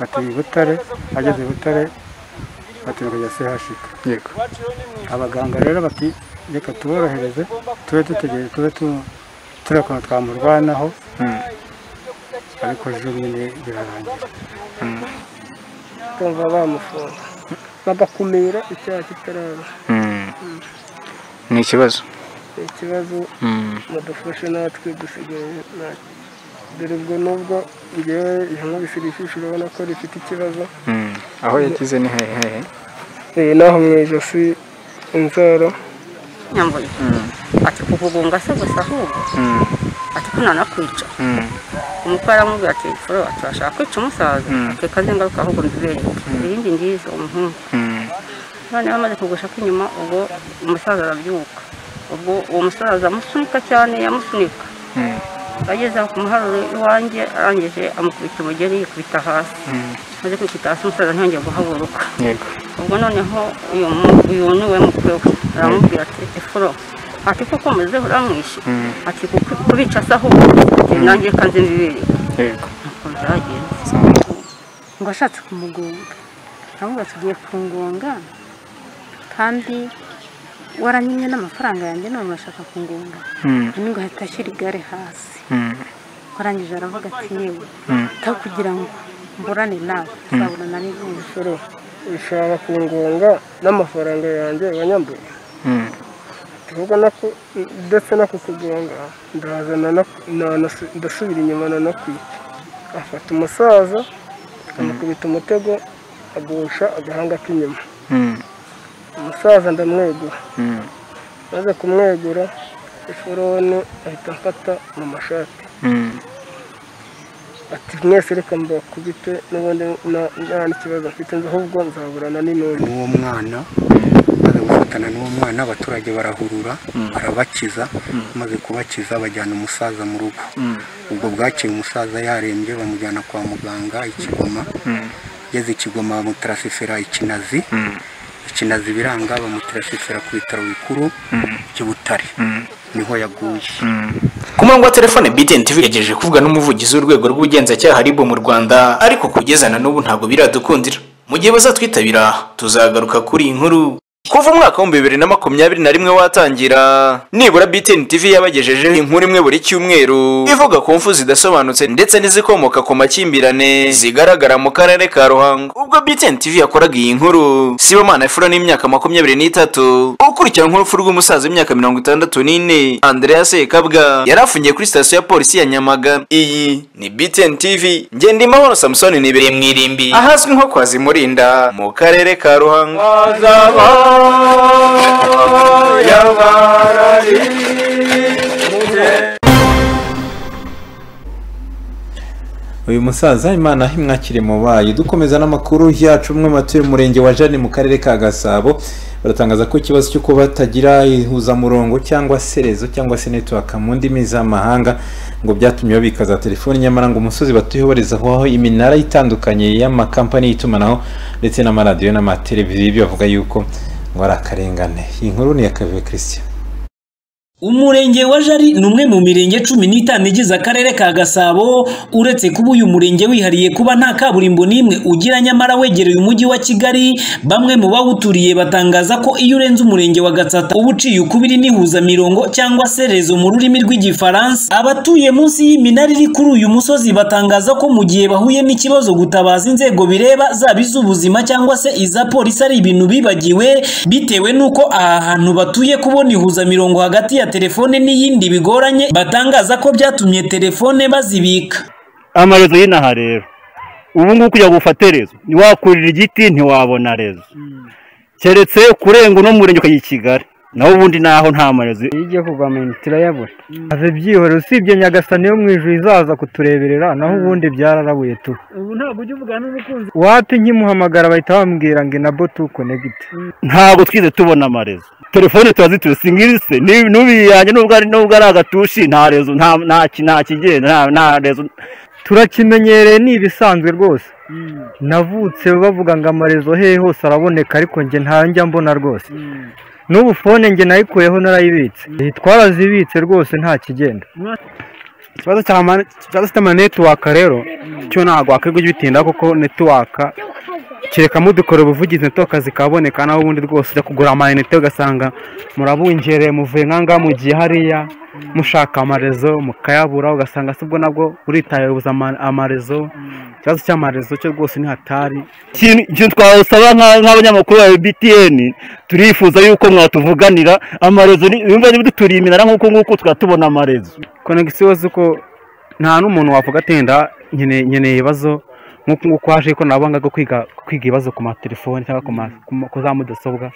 bati i butare ageze i butare bati ya sehashika yego abaganga rero bati reka tuborohereze tube dutegereje tube tu- tureba ukuntu twamurwanaho ariko ejo nyine birarangira bumva bamufunga bagakumira icyaha kitaraba ni ikibazo ni ikibazo Mm. badufashe natwe dusigaye nta- dore ubwo nubwo ngewe ihame bisirishije urabona ko rifite ikibazo Mm. aho yagize ni hehe hehe iyi naho mu ijosi inzara nyambuye ati kukugunga se gusa ahubwo Mm. ati ko nanakwica Mm. umukwe aramubwira ati furo ati urashaka kwica umusaza Mm. ati kaze ngaruka ahubwo mbibere irindi ngize umuhungu noneho amaze kugushaka inyuma ubwo umusaza arabyuka ubwo uwo musaza amusunika cyane yamusunika ageze aho ku muharuro iwanjye arangije amukubita umugeri yikubita hasi maze kwikubita hasi umusaza ntiyongeye guhaguruka yego ubwo noneho uyu mu- uyu ni we mukwe we aramubwira ati efuro ati kuko umeze uramwishe Mm. ati kuko- kubica se ahubwo ati nanjye reka nze mbibereye yego uko byagenze ngo ashatse kumugonga ahubwo tugiye kungonga kandi waranyimye n'amafaranga yanjye none urashaka kungonga Mm. none ngo ahita ashyira igare hasi Mm. warangije aravuga ati yewe Mm. aho kugira ngo mburane nawe Mm. uzaburana n'izindi umusoro ushaka kungonga n'amafaranga yanjye wanyambuye Mm. tuvuga nako ndetse no kukugonga ndaza nana- nanasu- ndasubira inyuma nanakwica afata umusaza amukubita umutego agusha agahanga k'inyuma Mm. umusaza ndamwegura Mm. maze kumwegura iforone ahita amfata mu mashati Mm. ati mwese reka mbakubite n'ubundi na- nta n'ikibazo mfite nzi ahubwo nzaburana n'intumbi n'uwo mwana maze gufatana n'uwo mwana abaturage barahurura barabakiza maze kubakiza bajyana umusaza mu rugo ubwo bwaciye umusaza yarembye bamujyana kwa muganga ikigoma ageze ikigoma bamutarasifera ikinazi ikinazi biranga bamutarasifera ku bitaro bikuru by'i butare niho yaguye ku murongo wa telefone btn tv yagejeje kuvuga n'umuvugizi w'urwego rw'ubugenzacyaha rib mu rwanda ariko kugeza na n'ubu ntabwo biradukundira mu gihe bazatwitabira tuzagaruka kuri iyi nkuru kuva umwaka w'ibihumbi bibiri na makumyabiri na rimwe watangira nibura btn tv yabagejejeho inkuru imwe buri cyumweru ivuga ku mfu zidasobanutse ndetse n'izikomoka ku makimbirane zigaragara mu karere ka ruhango ubwo btn tv yakoraga iyi nkuru sibomana efuro n'imyaka makumyabiri n'itatu ukurikiranyweho urupfu rw'umusaza w'imyaka mirongo itandatu n'ine andrea sekabwa yari afungiye kuri sitasiyo ya polisi ya nyamagana iyi ni btn tv ngenda imahoro samusoni nibereye mu irimbi ahazwi nko kwa zimurinda mu karere ka ruhango uyu musaza imana imwakire mu bayo dukomeza n'amakuru yacu umwe mu batuye umurenge wa jane mu karere ka gasabo baratangaza ko ikibazo cyo kuba batagira ihuzamurongo cyangwa se rezo cyangwa se netiwaka mu ndimi z'amahanga ngo byatumye babika za telefoni nyamara ngo umusozi batuyeho barezaho iminara itandukanye y'amakampani y'itumanaho ndetse n'amaradiyo n'amateleviziyo bavuga yuko ngo ari akarengane iyi nkuru ni iya kavuye christian Umurenge wa Jari ni umwe mu mirenge cumi n'itanu igize akarere ka Gasabo uretse kuba uyu murenge wihariye kuba nta kaburimbo n'imwe ugira nyamara wegereye umujyi wa Kigali bamwe mu bawuturiye batangaza ko iyo urenze umurenge wa Gatsata uba uciye ukubiri n'ihuza mirongo cyangwa se rezo mu rurimi rw'igifaransa abatuye munsi y'iminara iri kuri uyu musozi batangaza ko mu gihe bahuye n'ikibazo gutabaza inzego bireba zaba iz'ubuzima cyangwa se iza polisi ari ibintu bibagiwe bitewe n'uko aha hantu batuye kubona ihuza mirongo hagati ya telefone n'iyindi bigoranye batangaza ko byatumye telefone bazibika amarezo y'inaha rero ubu ngubu kugira ngo ufate rezo ntiwakurira igiti ntiwabona rezo keretse kurenga uno murenge ukajya i kigali naho ubundi naho nta marezo iyo ugiye kugwa mu inzu turayabura ave byihorera usibye nyagasani yo mu ijuru izaza kutureberera naho ubundi byararabuye tu ubu ntabwo ujya uvugana n'umukunzi wati nkimuhamagara bahita bambwira ngo inabo tu konegiti ntabwo twize tubona amarezo telefone turazitira singirise n'ubiyange nubwo ari nubwo ari agatushi nta rezo nta nta ki- nta kigenda nta- nta rezo turakimenyereye ni ibisanzwe rwose navutse bavuga ngo amarezo hehe hose araboneka ariko njye ntajya mbona rwose n'ubu fone njye nayikuyeho narayibitse twarazibitse rwose nta kigenda ikibazo cya mane- ikibazo cy'ama netiwaka rero cyo ntabwo wakwirirwa ubitinda kuko netiwaka kereka mudukora ubuvugizi netiwaka zikaboneka naho ubundi rwose ujya kugura amayinite ugasanga murabungereye muvuye nk'ahangaha mugiye hariya mushaka amarezo mukayabura ugasanga si ubwo nabwo uritaye buza ama- amarezo ikibazo cy'amarezo cyo rwose ntihatari ikintu ikintu twasaba nka- nk'abanyamakuru ba btn turifuza yuko mwatuvuganira amarezo ni- yumva niba duturiye iminara nk'uko nguko tukaba tubona amarezo konegisiyo z'uko nta n'umuntu wavuga atenda nkeneye ibibazo nk'uku nguku haje ikoranabuhanga ryo kwiga kwiga ibibazo ku matelefoni cyangwa ku ma- ku ma- ku za mudasobwa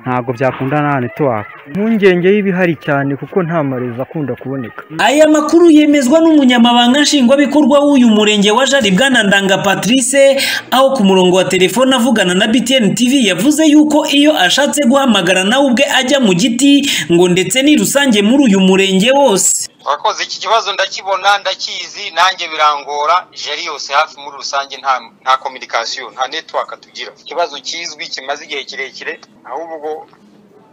ntabwo byakundana na netiwaka impungenge y'ibihari cyane kuko nta marezo akunda kuboneka aya makuru yemezwa n'umunyamabanga nshingwabikorwa w'uyu murenge wa jari bwana ndanga patrice aho ku murongo wa telefone avugana na btn tv yavuze yuko iyo ashatse guhamagara nawe ubwe ajya mu giti ngo ndetse ni rusange muri uyu murenge wose urakoze iki kibazo ndakibona ndakizi nanjye birangora jeri yose hafi muri rusange nta nta kominikasiyo nta netiwaka tugira ikibazo kizwi kimaze igihe kirekire ahubwo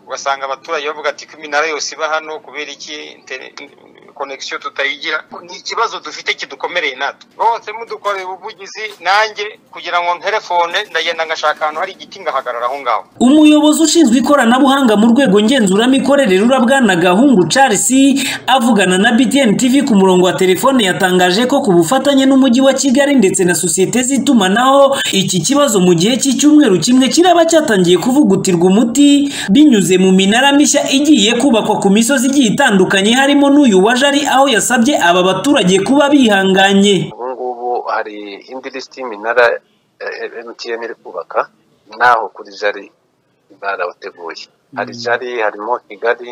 ugasanga abaturage bavuga ati ko iminara yose iba hano kubera iki interne- konegisiyo tutayigira ni ikibazo dufite kidukomereye natwe bose mudukoreye ubuvugizi nanjye kugira ngo nterefone ndagenda ngashaka ahantu hari igiti ngahagarara aho ngaho umuyobozi ushinzwe ikoranabuhanga mu rwego ngenzuramikorere rura bwana gahungu charles avugana na btn tv ku murongo wa telefone yatangaje ko ku bufatanye n'umujyi wa kigali ndetse na sosiyete z'itumanaho iki kibazo mu gihe cy'icyumweru kimwe kiraba cyatangiye kuvugutirwa umuti binyuze mu minara mishya igiye kubakwa ku misozi igiye itandukanye harimo n'uyu wa jari aho yasabye aba baturage kuba bihanganye ubu ngubu hari indi lisiti y'iminara emutiyeni iri kubaka naho kuri jari barabateguye hari jari harimo kigali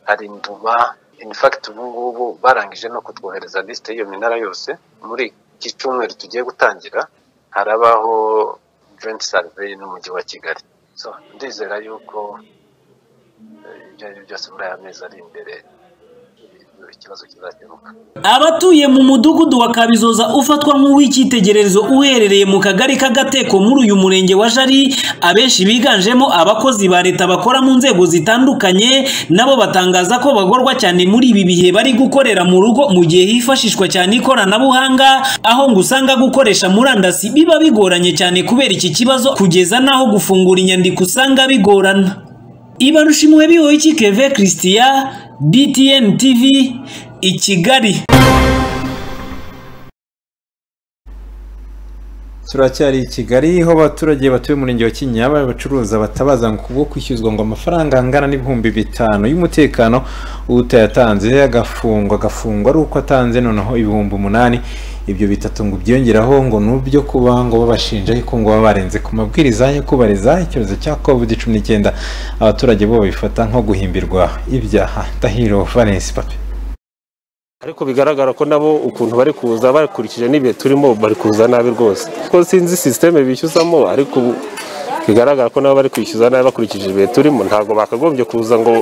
hari nduba infakiti ubu ngubu barangije no kutwohereza lisite y'iyo minara yose muri iki cyumweru tugiye gutangira harabaho joint survey n'umujyi wa kigali so ndizera yuko eh, ibyo ari byo byose muri aya mezi ari imbere eh, ikibazo kizakemuka abatuye mu mudugudu wa kabizoza ufatwa nk'uw'icyitegererezo uherereye mu kagari k'agateko muri uyu murenge wa jari abenshi biganjemo abakozi ba leta bakora mu nzego zitandukanye nabo batangaza ko bagorwa cyane muri ibi bihe bari gukorera mu rugo mu gihe hifashishwa cyane ikoranabuhanga aho ngo usanga gukoresha murandasi biba bigoranye cyane kubera iki kibazo kugeza n'aho gufungura inyandiko usanga bigorana ibarushimwe bihoyiki keve christian btn tv i kigali turacyari i kigali aho abaturage batuye umurenge wa kinyaba bacuruza batabaza ngo kubwo kwishyuzwa ngo amafaranga angana n'ibihumbi bitanu y'umutekano utayatanze agafungwa agafungwa ari uko atanze noneho ibihumbi umunani ibyo bitatu ngo byiyongeraho ngo ni ubyo kuba ngo babashinja yuko ngo baba barenze ku mabwiriza yo kubariza icyorezo cya covid cumi n'icyenda abaturage bo babifata nko guhimbirwa ibyaha ndahiro valence pape ariko bigaragara ko nabo ukuntu bari kuza bakurikije n'ibihe turimo bari kuza nabi rwose kuko sinzi sisiteme bishyuzamo ariko ubu bigaragara ko nabo bari kwishyuza nabi bakurikije ibihe turimo ntabwo bakagombye kuza ngo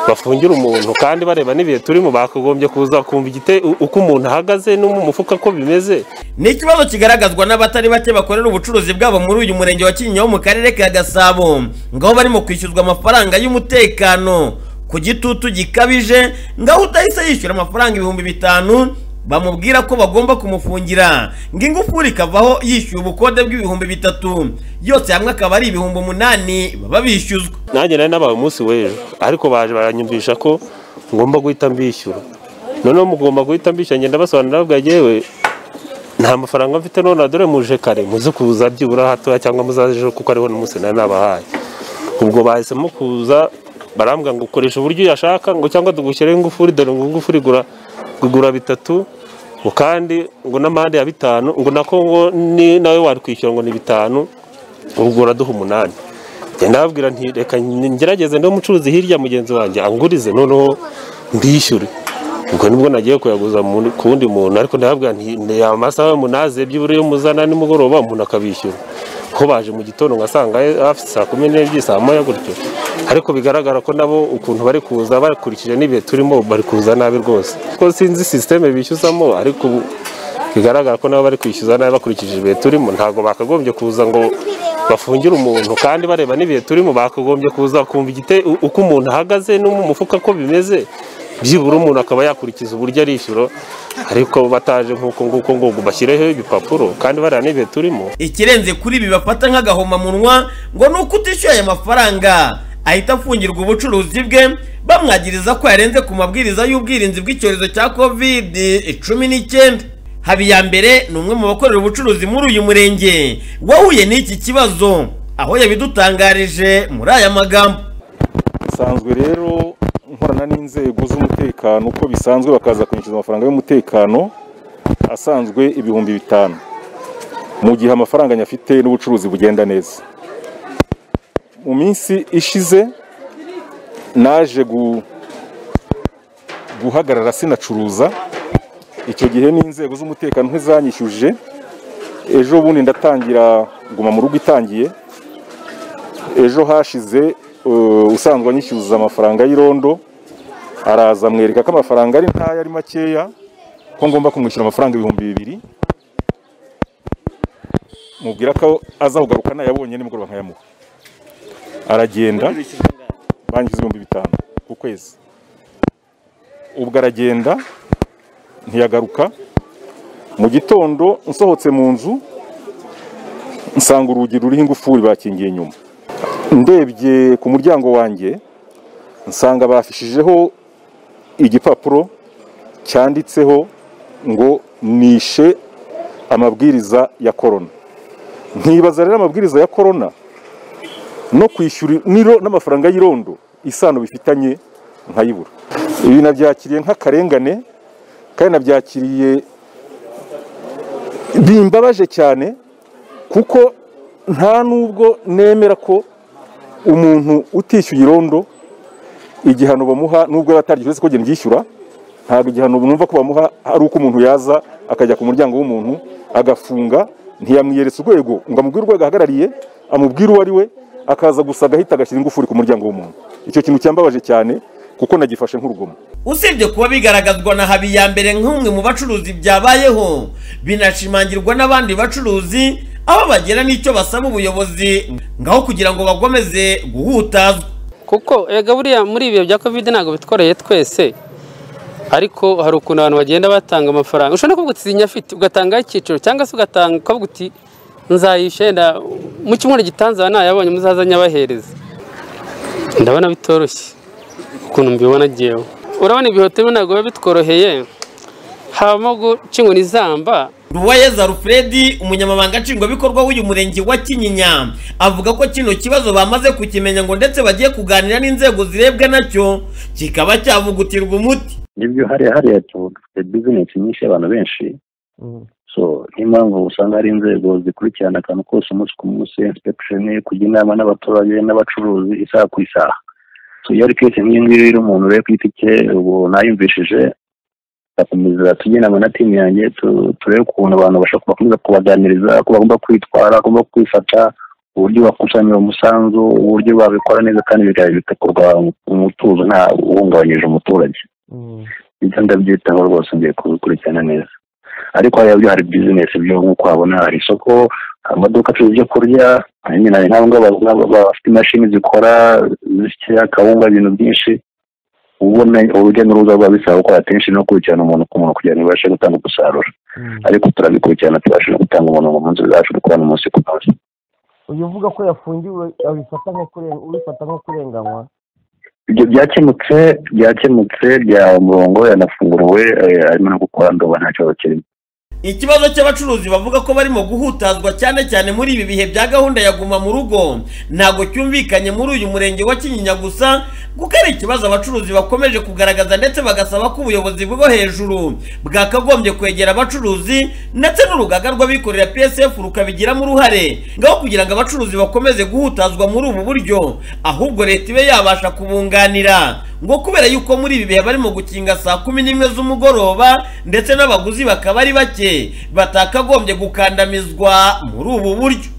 bafungire umuntu kandi bareba n'ibihe turimo bakagombye kuza kumva igite uko umuntu ahagaze no mu mufuka ko bimeze ni ikibazo kigaragazwa n'abatari bake bakorera ubucuruzi bwabo muri uyu murenge wa kinyinya wo mu karere ka gasabo ngaho barimo kwishyuzwa amafaranga y'umutekano ku gitutu gikabije ngaho utahise yishyura amafaranga ibihumbi bitanu bamubwira ko bagomba kumufungira ngo ingufuri ikavaho yishyuye ubukode bw'ibihumbi bitatu yose hamwe akaba ari ibihumbi umunani baba bishyuzwa nanjye nari nabaye umunsi w'ejo ariko baje baranyumvisha ko ngomba guhita mbishyura noneho mugomba guhita mbishyura ngenda basobanurira babwira yewe nta mafaranga mfite none dore muje kare muze kuza byibura hatoya cyangwa muzaze ejo kuko ariho n'umunsi nari nabahaye ubwo bahisemo kuza barambwira ngo ukoresha uburyo uyashaka ngo cyangwa tugushyireho ingufuri dore ngo ingufuri igura igura bitatu ngo kandi ngo n'amande ya bitanu ngo nako ngo ni nawe watwishyura ngo ni bitanu ubwo uraduha umunani ngenda babwira nti reka ngerageze niba umucuruzi hirya mugenzi wanjye angurize noneho mbishyure ubwo nibwo nagiye kuyaguza mu- ku wundi muntu ariko ndababwira nti ni amasaha y'umunani byibura iyo muzana nimugoroba umuntu akabishyura ko baje mu gitondo ngasanga hafi saa kumi n'ebyiri saa moya gutyo ariko bigaragara ko nabo ukuntu bari kuza bakurikije n'ibihe turimo bari kuza nabi rwose ko sinzi sisiteme bishyuzamo ariko ubu bigaragara ko nabo bari kwishyuza nabi bakurikije ibihe turimo ntabwo bakagombye kuza ngo bafungire umuntu kandi bareba n'ibihe turimo bakagombye kuza kumva igite uko umuntu ahagaze no mu mufuka ko bimeze byibura umuntu akaba yakurikiza uburyo arishyura ariko bataje nk'uko nguko ngo bashyireho ibipapuro kandi bariya n'ibihe turimo ikirenze kuri ibi bafata nk'agahomamunwa ngo ni uko utishyuye aya mafaranga ahita afungirwa ubucuruzi bwe bamwagiriza ko yarenze ku mabwiriza y'ubwirinzi bw'icyorezo cya covid cumi n'icyenda habiyambere ni umwe mu bakorera ubucuruzi muri uyu murenge wahuye n'iki kibazo aho yabidutangarije muri aya magambo nsanzwe rero nkorana n'inzego z'umutekano uko bisanzwe bakaza kunyishyuza amafaranga y'umutekano asanzwe ibihumbi bitanu mu gihe amafaranga nyafite n'ubucuruzi bugenda neza mu minsi ishize naje gu- guhagarara sinacuruza icyo gihe n'inzego z'umutekano ntizanyishyuje ejo bundi ndatangira guma mu rugo itangiye ejo hashize uh, usanzwe anyishyuza amafaranga y'irondo araza amwereka ko amafaranga ari ntayo ari makeya ko ngomba kumwishyura amafaranga ibihumbi bibiri mubwira ko aza kugaruka nayabonye nimugoroba nkayamuha aragenda banyishyize ibihumbi bitanu ku kwezi ubwo aragenda ntiyagaruka mu gitondo nsohotse mu nzu nsanga urugi ruriho ingufuri bakingiye inyuma ndebye ku muryango wanjye nsanga bafishijeho igipapuro cyanditseho ngo nishe amabwiriza ya korona nkibaza rero amabwiriza ya korona no kwishyura niro n'amafaranga y'irondo isano bifitanye nkayibura ibi nabyakiriye nk'akarengane kandi nabyakiriye bimbabaje cyane kuko nta nubwo nemera ko umuntu utishyuye irondo igihano bamuha nubwo yaba ataryishyura uretse ko agenda yishyura ntabwo igihano numva ko bamuha ari uko umuntu yaza akajya ku muryango w'umuntu agafunga ntiyamwiyeretse urwego ngo amubwire urwego ahagarariye amubwire uwo ari we akaza gusa agahita agashyira ingufuri ku muryango w'umuntu icyo kintu cyambabaje cyane kuko nagifashe nk'urugomo usibye kuba bigaragazwa na habiyambere nk'umwe mu bacuruzi byabayeho binashimangirwa n'abandi bacuruzi aho bagera n'icyo basaba ubuyobozi ngaho kugira ngo bakomeze guhutazwa kuko erega buriya muri ibihe bya covid ntabwo bitworeye twese ariko hari ukuntu abantu bagenda batanga amafaranga ushobora no kuvuga uti nyafite ugatangaho icyiciro cyangwa se ugatanga ukavuga uti nzayishenda mu cyumweru gitanzara nayabonye muzaza nyabahereza ndabona bitoroshye ukuntu mbibona ngewe urabona ibihoteli ntabwo biba bitworoheye habamo guca inkoni izamba ruwayeza alfred umunyamabanga nshingwabikorwa w'uyu murenge wa kinyinya avuga ko kino kibazo bamaze kukimenya ngo ndetse bagiye kuganira n'inzego zirebwa nacyo kikaba cyavugutirwa umuti nibyo hariya hariya tu- dufite bizinesi nyinshi abantu benshi so niyo mpamvu usanga hari inzego zikurikirana akantu kose umunsi ku munsi insipegisheni kujya inama n'abaturage n'abacuruzi isaha ku isaha so iyo ari kesi nk'iyi ngiyi rero umuntu rero ku giti cye ubu nayumvishije tugakomeza tujye inama na timu yanjye tu- turebe ukuntu abantu bashobora kubakomeza kubaganiriza uko bagomba kwitwara uko bagomba kwifata uburyo bakusanyira umusanzu uburyo babikora neza kandi biga- bigakorwa mu mutuzo nta uhungabanyije umuturage ibyo ndabyitaho rwose ngiye kubikurikirana neza ariko hariya byo hari bizinesi byo nk'uko habona hari isoko hari amaduka acuruza ibyo kurya hari nyina hari nk'abo ngabo baba- baba bafite imashini zikora zisya kawunga ibintu byinshi ubona urujya n'uruza rwa bisaba gukora atenshi no gukurikirana umuntu ku muntu kugira ngo ibashe gutanga umusaruro ariko turabikurikirana tubashe no gutanga umuntu mu munsi zacu dukorana umunsi ku munsi uyu uvuga ko yafungiwe abifata nko kurenga ubifata nko kurenganywa ibyo byakemutse byakemutse bya murongo yanafunguriwe eh, arimo no gukora ndoba nta kibazo kirimo ikibazo cy'abacuruzi bavuga ko barimo guhutazwa cyane cyane muri ibi bihe bya gahunda ya guma mu rugo ntabwo cyumvikanye muri uyu murenge wa kinyinya gusa kuko ari ikibazo abacuruzi bakomeje kugaragaza ndetse bagasaba ko ubuyobozi bwo hejuru bwakagombye kwegera abacuruzi ndetse n'urugaga rw'abikorera psf rukabigiramo uruhare ngaho kugira ngo abacuruzi bakomeze guhutazwa muri ubu buryo ahubwo leta ibe yabasha kubunganira ngo kubera yuko muri ibi bihe barimo gukinga saa kumi n'imwe z'umugoroba ndetse n'abaguzi bakaba ari bake batakagombye gukandamizwa muri ubu buryo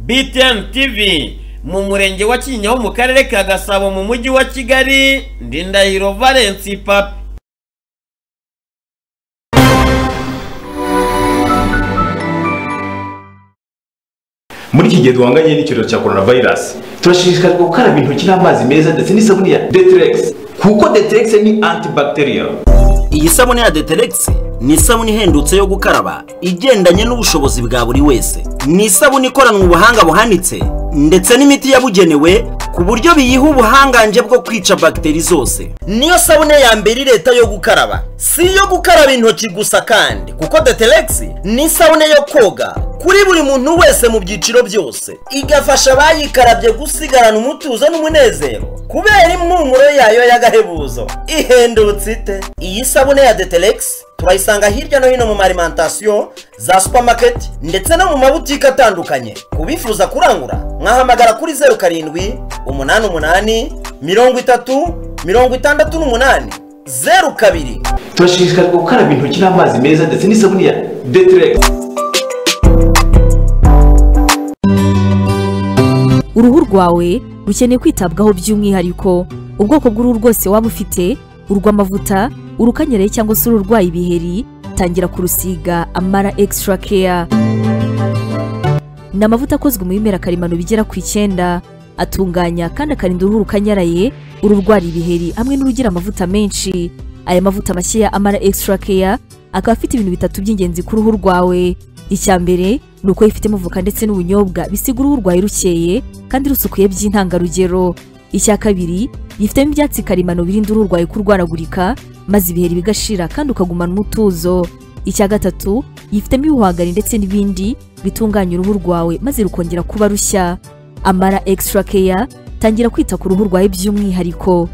btn tv mu murenge wa kinyaho mu karere ka gasabo mu mujyi wa kigali ndi ndahiro valence papi muri iki gihe duhanganye n'icyorezo cya korona vayirasi turashishikarizwa gukaraba intoki n'amazi meza ndetse n'isabune ya deteregisi kuko deteregisi ni antibacteria Iyi sabune ya Deterex ni isabune ihendutse yo gukaraba igendanye n'ubushobozi bwa buri wese. Ni isabune ikoranwe ubuhanga buhanitse ndetse n'imiti yabugenewe ku buryo biyiha ubuhangange bwo kwica bagiteri zose. niyo sabune ya mbere leta yo gukaraba si iyo gukaraba intoki gusa kandi kuko detelegisi ni isabune yo koga kuri buri muntu wese mu byiciro byose igafasha abayikarabye gusigarana umutuzo n'umunezero kubera impumuro yayo y'agahebuzo ihendutse ite iyi sabune ya detelegisi turayisanga hirya no hino mu marimantasiyo za supamaketi ndetse no mu mabutike atandukanye ku bifuza kurangura mwahamagara kuri zeru karindwi umunani umunani mirongo itatu mirongo itandatu n'umunani zeru kabiri turashishikarizwa gukaraba intoki n'amazi meza ndetse n'isabune ya deteregisi uruhu rwawe rukeneye kwitabwaho by'umwihariko ubwoko bw'uruhu rwose waba ufite urw'amavuta urukanyereye cyangwa se ururwaye ibiheri tangira kurusiga amara extra care ni amavuta akozwe mu bimera karemano bigera ku icyenda atunganya kandi akarinda uruhu rukanyaraye ururwara ibiheri hamwe n'urugira amavuta menshi aya mavuta mashya ya amara extra care akaba afite ibintu bitatu by'ingenzi ku ruhu rwawe icya mbere ni uko yifitemo voka ndetse n'ubunyobwa bisiga uruhu rwawe rukeye kandi rusukuye by'intangarugero icya kabiri yifitemo ibyatsi karemano birinda uruhu rwawe kurwaragurika maze ibiheri bigashira kandi ukagumana umutuzo icya gatatu yifitemo ibihwagari ndetse n'ibindi bitunganya uruhu rwawe maze rukongera kuba rushya amara extra care tangira kwita ku ruhu rwawe by'umwihariko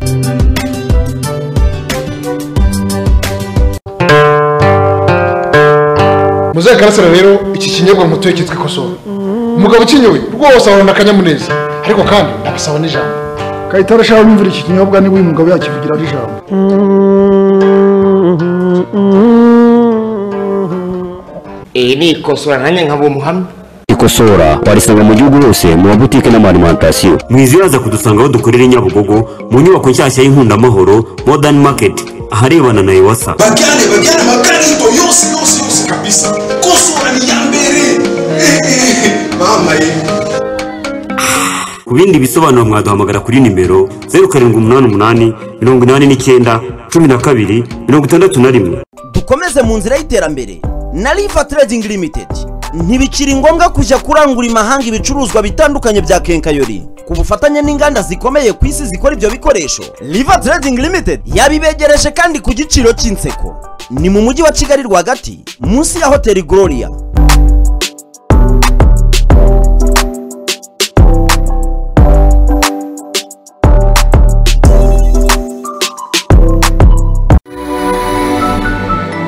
muzaye karasira rero iki kinyobwa mutuye cyitwa ikosowe umugabo ukinyoye rwose ahorana akanyamuneza ariko kandi ndabasaba n'ijambo kayitare ashaka kumvira iki kinyobwa niba uyu mugabo yakivugira ari ijambo iyi ni ikosora nanjye nkaba umuhamya ikosora twarisanga mu gihugu hose mu mabutike n'amalimentasiyo mwizibaza kudusanga aho dukorera i nyabugogo mu nyubako nshyashya y'inkundamuhoro modern market aharebana na ewasa bajyane bajyane amakarito yose yose yose kabisa kosora ni iya mbere mama ye ku bindi bisobanuro mwaduhamagara kuri nimero zeru karindwi umunani umunani mirongo inani n'icyenda cumi na kabiri mirongo itandatu na rimwe dukomeze mu nzira y'iterambere na riva trading limited ntibikiri ngombwa kujya kurangura imahanga ibicuruzwa bitandukanye bya kenkayori ku bufatanye n'inganda zikomeye ku isi zikora ibyo bikoresho riva trading limited yabibegereje kandi ku giciro cy'inseko ni mu mujyi wa kigali rwagati munsi ya hoteli gloria